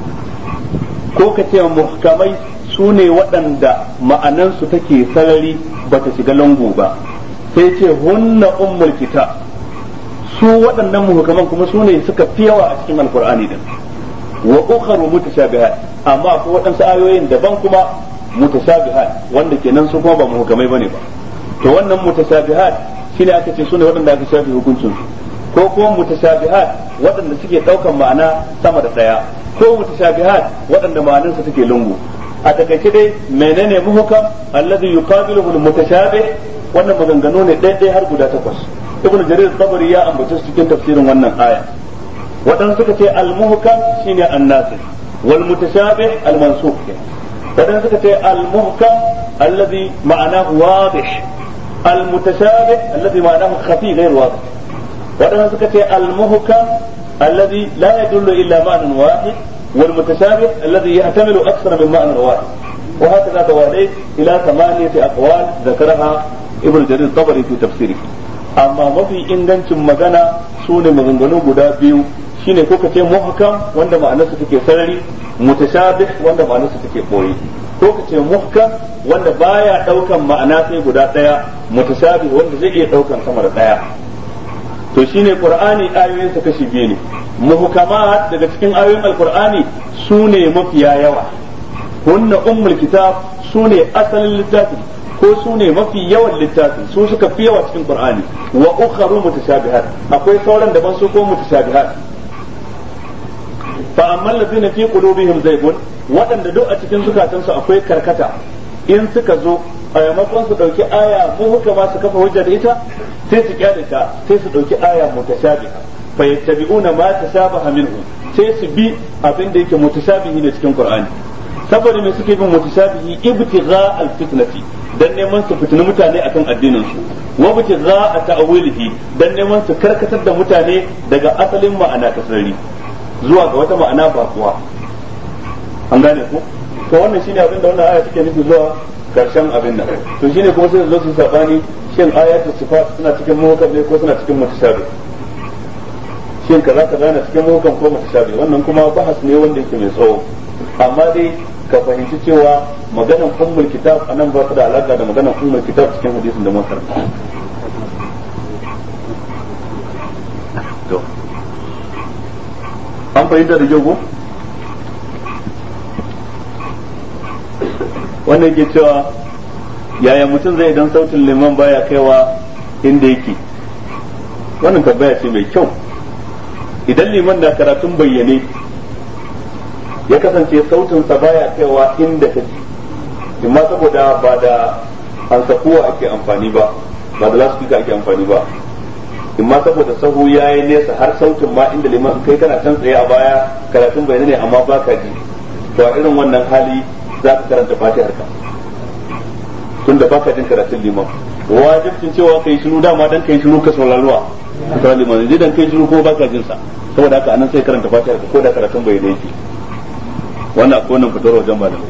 ko ka ce muhkamai su ne waɗanda ma'anansu take sarari ba ta shiga lango ba sai ce hunna ummul kitab su waɗannan muhkaman kuma su ne suka fi yawa a cikin alkur'ani din wa ukharu mutashabihat amma akwai waɗansu ayoyin daban kuma mutashabihat wanda kenan su kuma ba muhkamai bane ba to wannan mutashabihat shine aka ce sune waɗanda aka shafe hukuncin su ko kuma mutashabihat waɗanda suke ɗaukan ma'ana sama da ɗaya ko mutashabihat waɗanda ma'anar su take lungu a takaice dai menene muhkam alladhi yuqabiluhu almutashabih wannan maganganu ne ɗaya har guda takwas ibnu jarir tabari ya ambace su cikin tafsirin wannan aya waɗanda suka ce al-muhkam shine an-nasir wal mutashabih al-mansukh wadanda suka ce al-muhkam alladhi ma'anahu wadih al-mutashabih alladhi ma'anahu khafi ghayr wadih wadanda suka ce al-muhkam alladhi la yadullu illa ma'nan wahid والمتشابه الذي يحتمل أكثر من معنى واحد وهكذا تواليت إلى ثمانية أقوال ذكرها ابن جرير الطبري في تفسيره أما ما في إنجنش مغانا سوني مغنغنو قدا بيو shine ko kace muhkam wanda ma'anarsa take sarari mutashabih wanda ma'anarsa take boye ko kace muhkam wanda baya daukan ma'ana sai guda daya mutashabih wanda zai iya daukan sama da daya to shine qur'ani ayoyinsa kashi biyu ne muhkamat daga cikin ayoyin alqur'ani sune mafiya yawa hunna ummul kitab sune asalin littafi ko sune mafi yawan littafi su suka fi yawa cikin qur'ani wa ukharu mutashabihat akwai sauran daban su ko mutashabihat fa amma allazina fi qulubihim zaygun waɗanda duk a cikin zukatansu akwai karkata in suka zo a yamakon su dauki aya mu hukama su kafa hujja da ita sai su kyale ta sai su dauki aya mutashabiha fa yattabi'una ma tashabaha minhu sai su bi abin da yake mutashabihi ne cikin qur'ani saboda me suke bin mutashabihi ibtigha al-fitnati dan neman su fitini mutane akan addinin su wa ibtigha ta'wilihi dan neman su karkatar da mutane daga asalin ma'ana ta sarari zuwa ga wata ma'ana ba kuwa an gane ku to wannan shine abin da wannan aya take nufi zuwa karshen abin nan to shine kuma sai zo su sabani shin ayatul sifat suna cikin muhkam ne ko suna cikin mutashabih shin kaza kaza na cikin muhkam ko mutashabih wannan kuma bahas ne wanda yake mai tsawo amma dai ka fahimci cewa maganan ummul kitab anan ba ta da alaka da maganan ummul kitab cikin hadisin da muka karanta to an fahimta da kyau ko wannan yake cewa yaya mutum zai idan sautin liman baya kaiwa inda yake wannan tambaya ce mai kyau idan liman da karatun bayyane ya kasance sautinsa baya kaiwa inda kake imma saboda ba da hansakuwa ake amfani ba ba da lasfika ake amfani ba imma saboda sahu ya yi nesa har sautin ma inda liman kai kana can tsaye a baya karatun bayyane ne amma baka ji to a irin wannan hali za ka karanta fatihar ka tun da baka jin karatun liman wajibcin cewa kai shiru dama dan kai shiru ka sauraruwa ka liman zai dan kai shiru ko baka jin sa saboda haka anan sai karanta fatihar ka ko da karatun bai yake wannan akwai wannan fitar wajen malam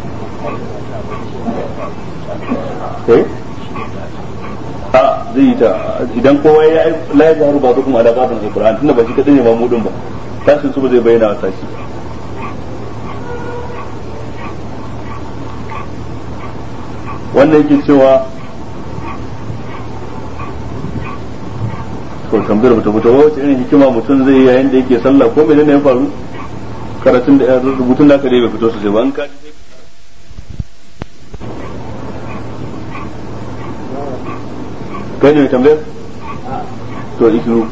eh a zai yi ta idan kowa ya la ya zaharu ba kuma ala qadar alquran tunda ba shi kadai ne mamudin ba tashin su ba zai bayyana wa tashi wannan yake cewa ko tambayar bata fito wace irin hikima mutum zai yi yayin da yake sallah ko menene ya faru karatun da rubutun da aka dai bai fito sosai ba an ka kai ne mai tambayar to ikiru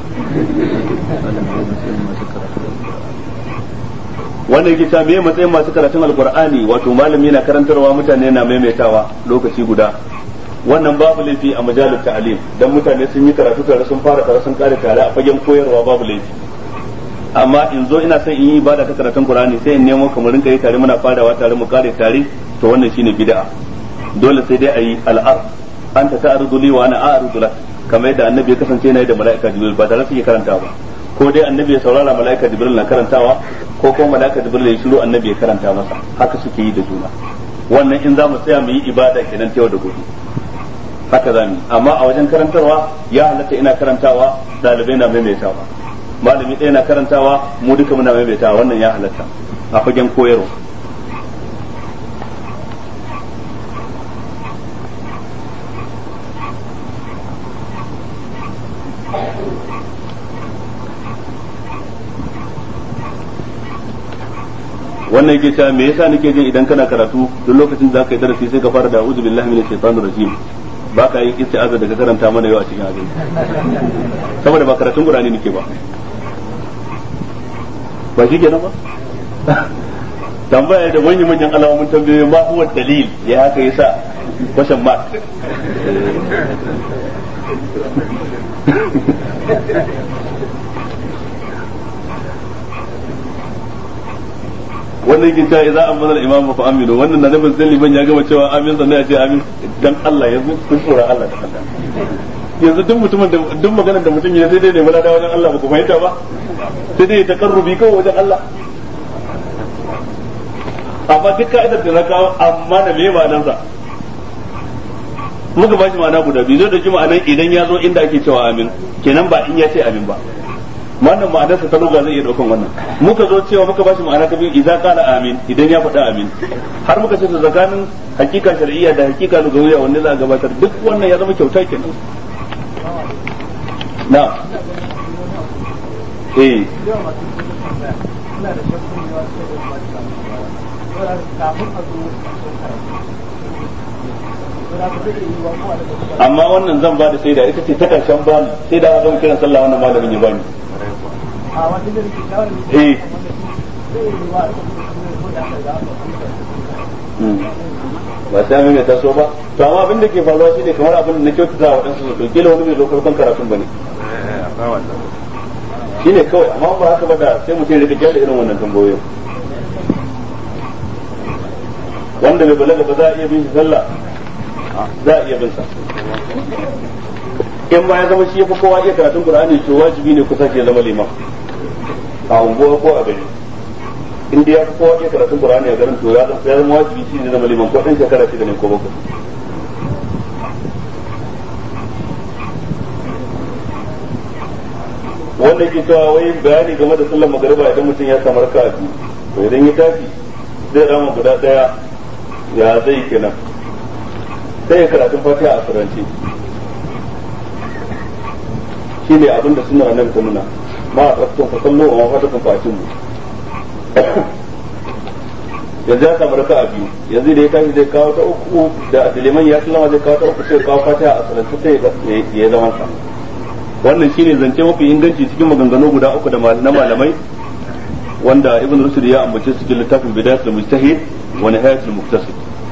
wannan yake cewa me matsayin masu karatun alkur'ani wato malami na karantarwa mutane na maimaitawa lokaci guda wannan babu laifi a majalar ta'alim dan mutane sun yi karatu tare sun fara tare sun kare tare a fagen koyarwa babu laifi amma in zo ina son in yi ibada ta karatun qur'ani sai in nemo kamar rinka yi tare muna fadawa tare mu kare tare to wannan shine bid'a dole sai dai ayi al'ar anta ta'rudu li wa ana a'rudu lak kamar yadda annabi ya kasance yana da mala'ika jibril ba tare suke karanta ba ko dai annabi ya saurara mala'ika jibril na karantawa ko kuma mala'ika jibril ya shiru annabi ya karanta masa haka suke yi da juna wannan in za mu tsaya mu yi ibada kenan ta yau da gobe haka za mu amma a wajen karantarwa ya halatta ina karantawa dalibai na maimaitawa malami ɗaya na karantawa mu duka muna maimaitawa wannan ya halatta a fagen koyarwa wannan yake cewa me yasa nake jin idan kana karatu duk lokacin da zaka yi darasi sai ka fara da a'udhu billahi minash shaitanir rajim ba ka yi isti'aza daga karanta mana yau a cikin abin saboda ba karatun qur'ani nake ba ba shi kenan ba tambaya da manyan manyan alamomin tambayoyi ma huwa dalil ya haka yasa question mark wannan yake cewa idza amana al-imam fa aminu wannan na nufin sai liman ya gama cewa amin sannan ya ce amin dan Allah yanzu kun tsora Allah da Allah yanzu duk mutumin da duk maganar da mutum ya sai dai ne mala da wajen Allah ba ku fahimta ba sai dai takarrubi kawai wajen Allah amma duk ka'idar da na kawo amma da me ma'anar sa muka ba shi ma'ana guda biyu zai dauki ma'anar idan ya zo inda ake cewa amin kenan ba in ya ce amin ba wannan ma'anar sa ta lugha zai iya daukan wannan muka zo cewa muka bashi ma'ana ta biyu idza qala amin idan ya faɗa amin har muka ce tsakanin hakika shar'iyya da hakika lugawiyya wanne za a gabatar duk wannan ya zama kyauta kenan na eh amma wannan zan ba da sai da ita ce ta karshen bani sai da zan kiran sallah wannan malamin ya bani eh ba sai mun ta so ba to amma abin da ke faruwa shine kamar abin da na kyautata wa wadansu to kila wani bai zo farkon karatun bane shine kawai amma ba haka ba da sai mutum ya rika kyale irin wannan tambayoyin wanda bai balaga ba za a iya bin shi sallah za a iya bin sa in ba ya zama shi ya fi kowa iya karatun qur'ani to wajibi ne kusa ya zama liman a unguwa ko a gari in dai ya fi kowa iya karatun qur'ani a garin to ya zama wajibi shi ne zama liman ko dan shekara shida ne ko bakwai wanda ke cewa wai bayani game da sallar magariba idan mutum ya samu raka'a biyu to idan ya tashi zai rama guda daya ya zai kenan sai ya karatun fatiha a turanci shi ne abinda suna nan ta nuna ma a tsakton fa sallo a mafatakun fatin mu yanzu ya samu raka a biyu yanzu da ya tashi zai kawo ta uku da liman ya sallama zai kawo ta uku sai kawo fatiha a turanci sai ya zama sa wannan shine zance mafi inganci cikin maganganu guda uku da na malamai wanda ibn rushd ya ambace su cikin littafin bidayatul mujtahid wa nihayatul muqtasid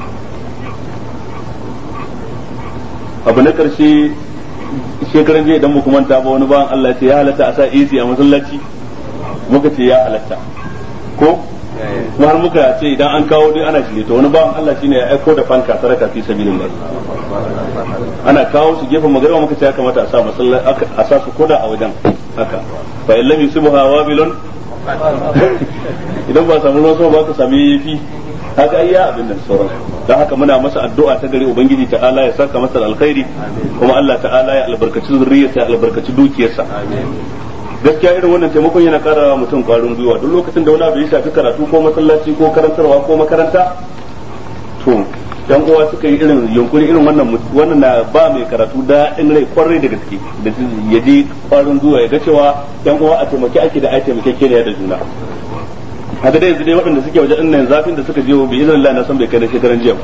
abu na karshe shekaran jiya idan mu kuma ta ba wani bayan Allah ya ce ya halatta a sa AC a masallaci muka ce ya halatta ko kuma har muka ce idan an kawo dai ana shirye to wani bayan Allah shine ya aiko da fanka saraka fi sabilillah ana kawo su gefen magana muka ce ya kamata a sa masallaci a sa su koda a wajen haka fa illam yusibha wabilun idan ba samu ruwan sama ba ka sami yafi haka ayya abin da sauran don haka muna masa addu'a ta gari ubangiji ta'ala ya saka masa alkhairi kuma Allah ta'ala ya albarkaci zurriyarsa ya albarkaci dukiyarsa gaskiya irin wannan taimakon yana kara mutum kwarin gwiwa duk lokacin da wani abu ya shafi karatu ko masallaci ko karantarwa ko makaranta to yan uwa suka yi irin yunkuri irin wannan wannan na ba mai karatu da in rai kwarai da gaske da ya ji kwarin gwiwa ya ga cewa yan uwa a taimaki ake da ai taimake da juna haka dai yanzu dai waɗanda suke waje ɗin zafin da suka je bi idan Allah na san bai kai na shekaran jiya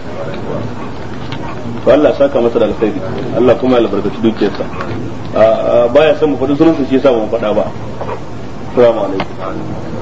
to Allah saka masa da alkhairi Allah kuma ya albarkaci dukiyarsa baya son mu faɗi sunansa shi yasa ba mu faɗa ba assalamu alaikum